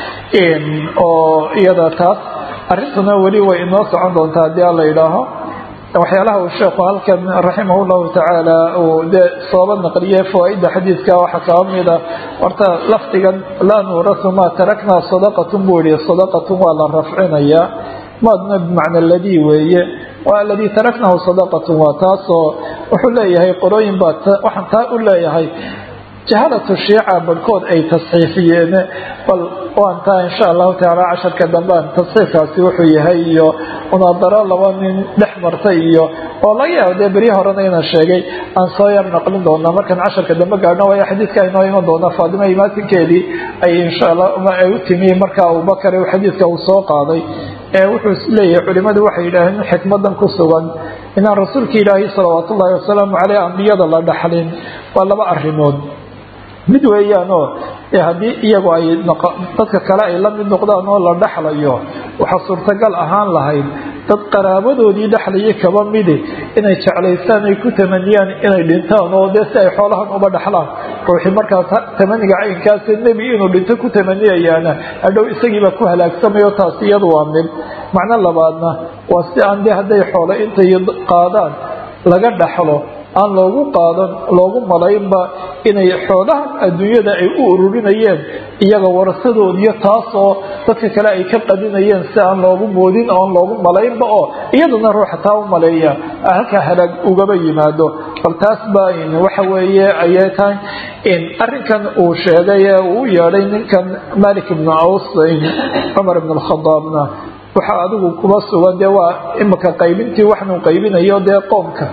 oo iyada taas arrintuna weli way inoo socon doontaa haddii alla yidhaaho waxyaalaha uu sheekhu halkan raximah llahu tacaala uu dee sooba naqliyey fawaaida xadiidka waxaa kaba mida horta lafdigan laa nuurasu maa taraknaa sadaqatun buu yihi sadaqatun waa la rafcinayaa maadna bimacna ladii weeye waa aladii taraknahu sadaqatun waa taasoo wuxuu leeyahay qolooyin baa waxaan taa u leeyahay jahalatu shiica barhkood ay tasxiifiyeen bal waan taa insha allahu tacaala casharka dambaan tasxiifkaasi wuxuu yahay iyo munaadaro laba nin dhex martay iyo oo laga yaabo dee beryi horena inaan sheegay aan soo yar naqlin doonaa markaan casharka dambe gaadhno waayo xadiidka inoo iman doona faadima imaatinkeedii ay insha allah ay u timi marka abubakar xadiidka uu soo qaaday wuxuu leeyahay culimadu waxay yidhaaheen xikmadan ku sugan inaan rasuulka ilaahi salawaat ullaahi wasalaamu caleyh ambiyada la dhaxlin waa laba arrimood mid weeyaanoo haddii iyagu ay dadka kale ay la mid noqdaan oo la dhexlayo waxaa suurtagal ahaan lahayd dad qaraabadoodii dhexlayay kaba midi inay jeclaystaan ay ku tamaniyaan inay dhintaan oo dee si ay xoolahan uba dhexlaan ruuxii markaas tamaniga caynkaas nebi inuu dhinto ku tamaniyayaana hadhow isagiibaa ku halaagsamay oo taasi iyadu waa mid macno labaadna waa si aan dee hadday xoolo intay qaadaan laga dhaxlo aan loogu qaadan loogu malaynba inay xoolahan adduunyada ay u ururinayeen iyaga warasadoodiyo taasoo dadka kale ay ka qadinayeen si aan loogu moodin oon loogu malaynba oo iyaduna ruuxa taa u maleeya halkaa halaag ugaba yimaado bal taas baa waxa weeye ayay tahay arrinkan uu sheegay ee uu u yeedhay ninkan malik ibnu aws cumar ibn alkhadaabna waxaa adigu kuma sugan dee waa imika qaybintii waxnuu qaybinayo dee qoomka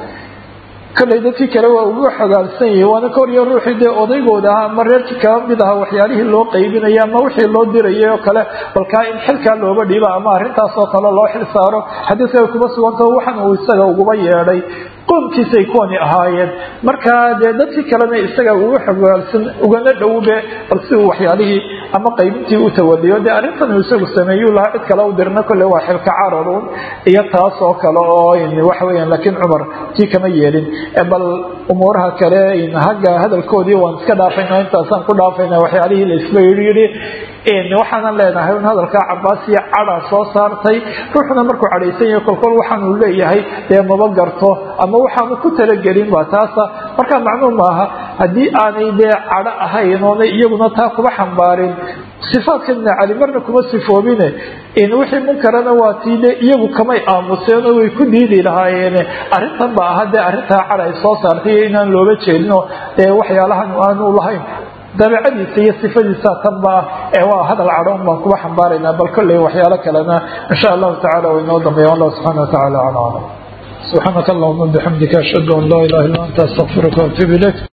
kolley dadkii kale waa ugu xogaalsan yahi waana koryo ruuxii dee odaygooda ahaa ama reerkii kaba mid aha waxyaalihii loo qaybinaya ama wixii loo dirayay oo kale balkaa in xilkaa looba dhiiba ama arrintaasoo kale loo xil saaro xadiiska kuma sugantao waxan uu isaga uguba yeedhay qoomkiisay kuwani ahaayeen markaa dee dadkii kalena isaga ugu xogaalsan ugana dhowbe bal si uu waxyaalihii ama qaybintii u tawaliyo dee arrintan uu isagu sameeyuu lahaa cid kale u dirna kolle waa xilka cararuun iyo taas oo kale oo waxa weeyaan laakiin cumar tii kama yeelin bal umuuraha kale hagga hadalkoodii waan iska dhaafayna intaasaan ku dhaafayna waxyaalihii la isba yidhi yidhi waxaanan leenahay un hadalkaa cabaasiya cada soo saartay ruuxuna markuu cadhaysan yahay kolkol waxaanuu leeyahay dee maba garto ama waxaanu ku talagelin waa taasa markaa macnuu maaha haddii aanay dee cadho ahayn oonay iyaguna taa kuba xambaarin sifaadka ibni cali marna kuma sifoobine wixii munkarana waa tii de iyagu kamay aamuseen oo way ku diidi lahaayeen arrintan ba aha dee arrintaa cadha ay soo saartay iyo inaan looga jeedinoo dee waxyaalahan aanu lahayn dabeicadiisa iyo sifadiisa tanba ah ee waa hadal cadhoon baan kuba xambaaraynaa bal kolley waxyaalo kalena insha allahu tacala way inoo dambeeya wallahu subxana watacala ala aclam subxaanaka allahuma bixamdika ashhadu an laa ilaha illa anta astaqfiruka waatuub ilayk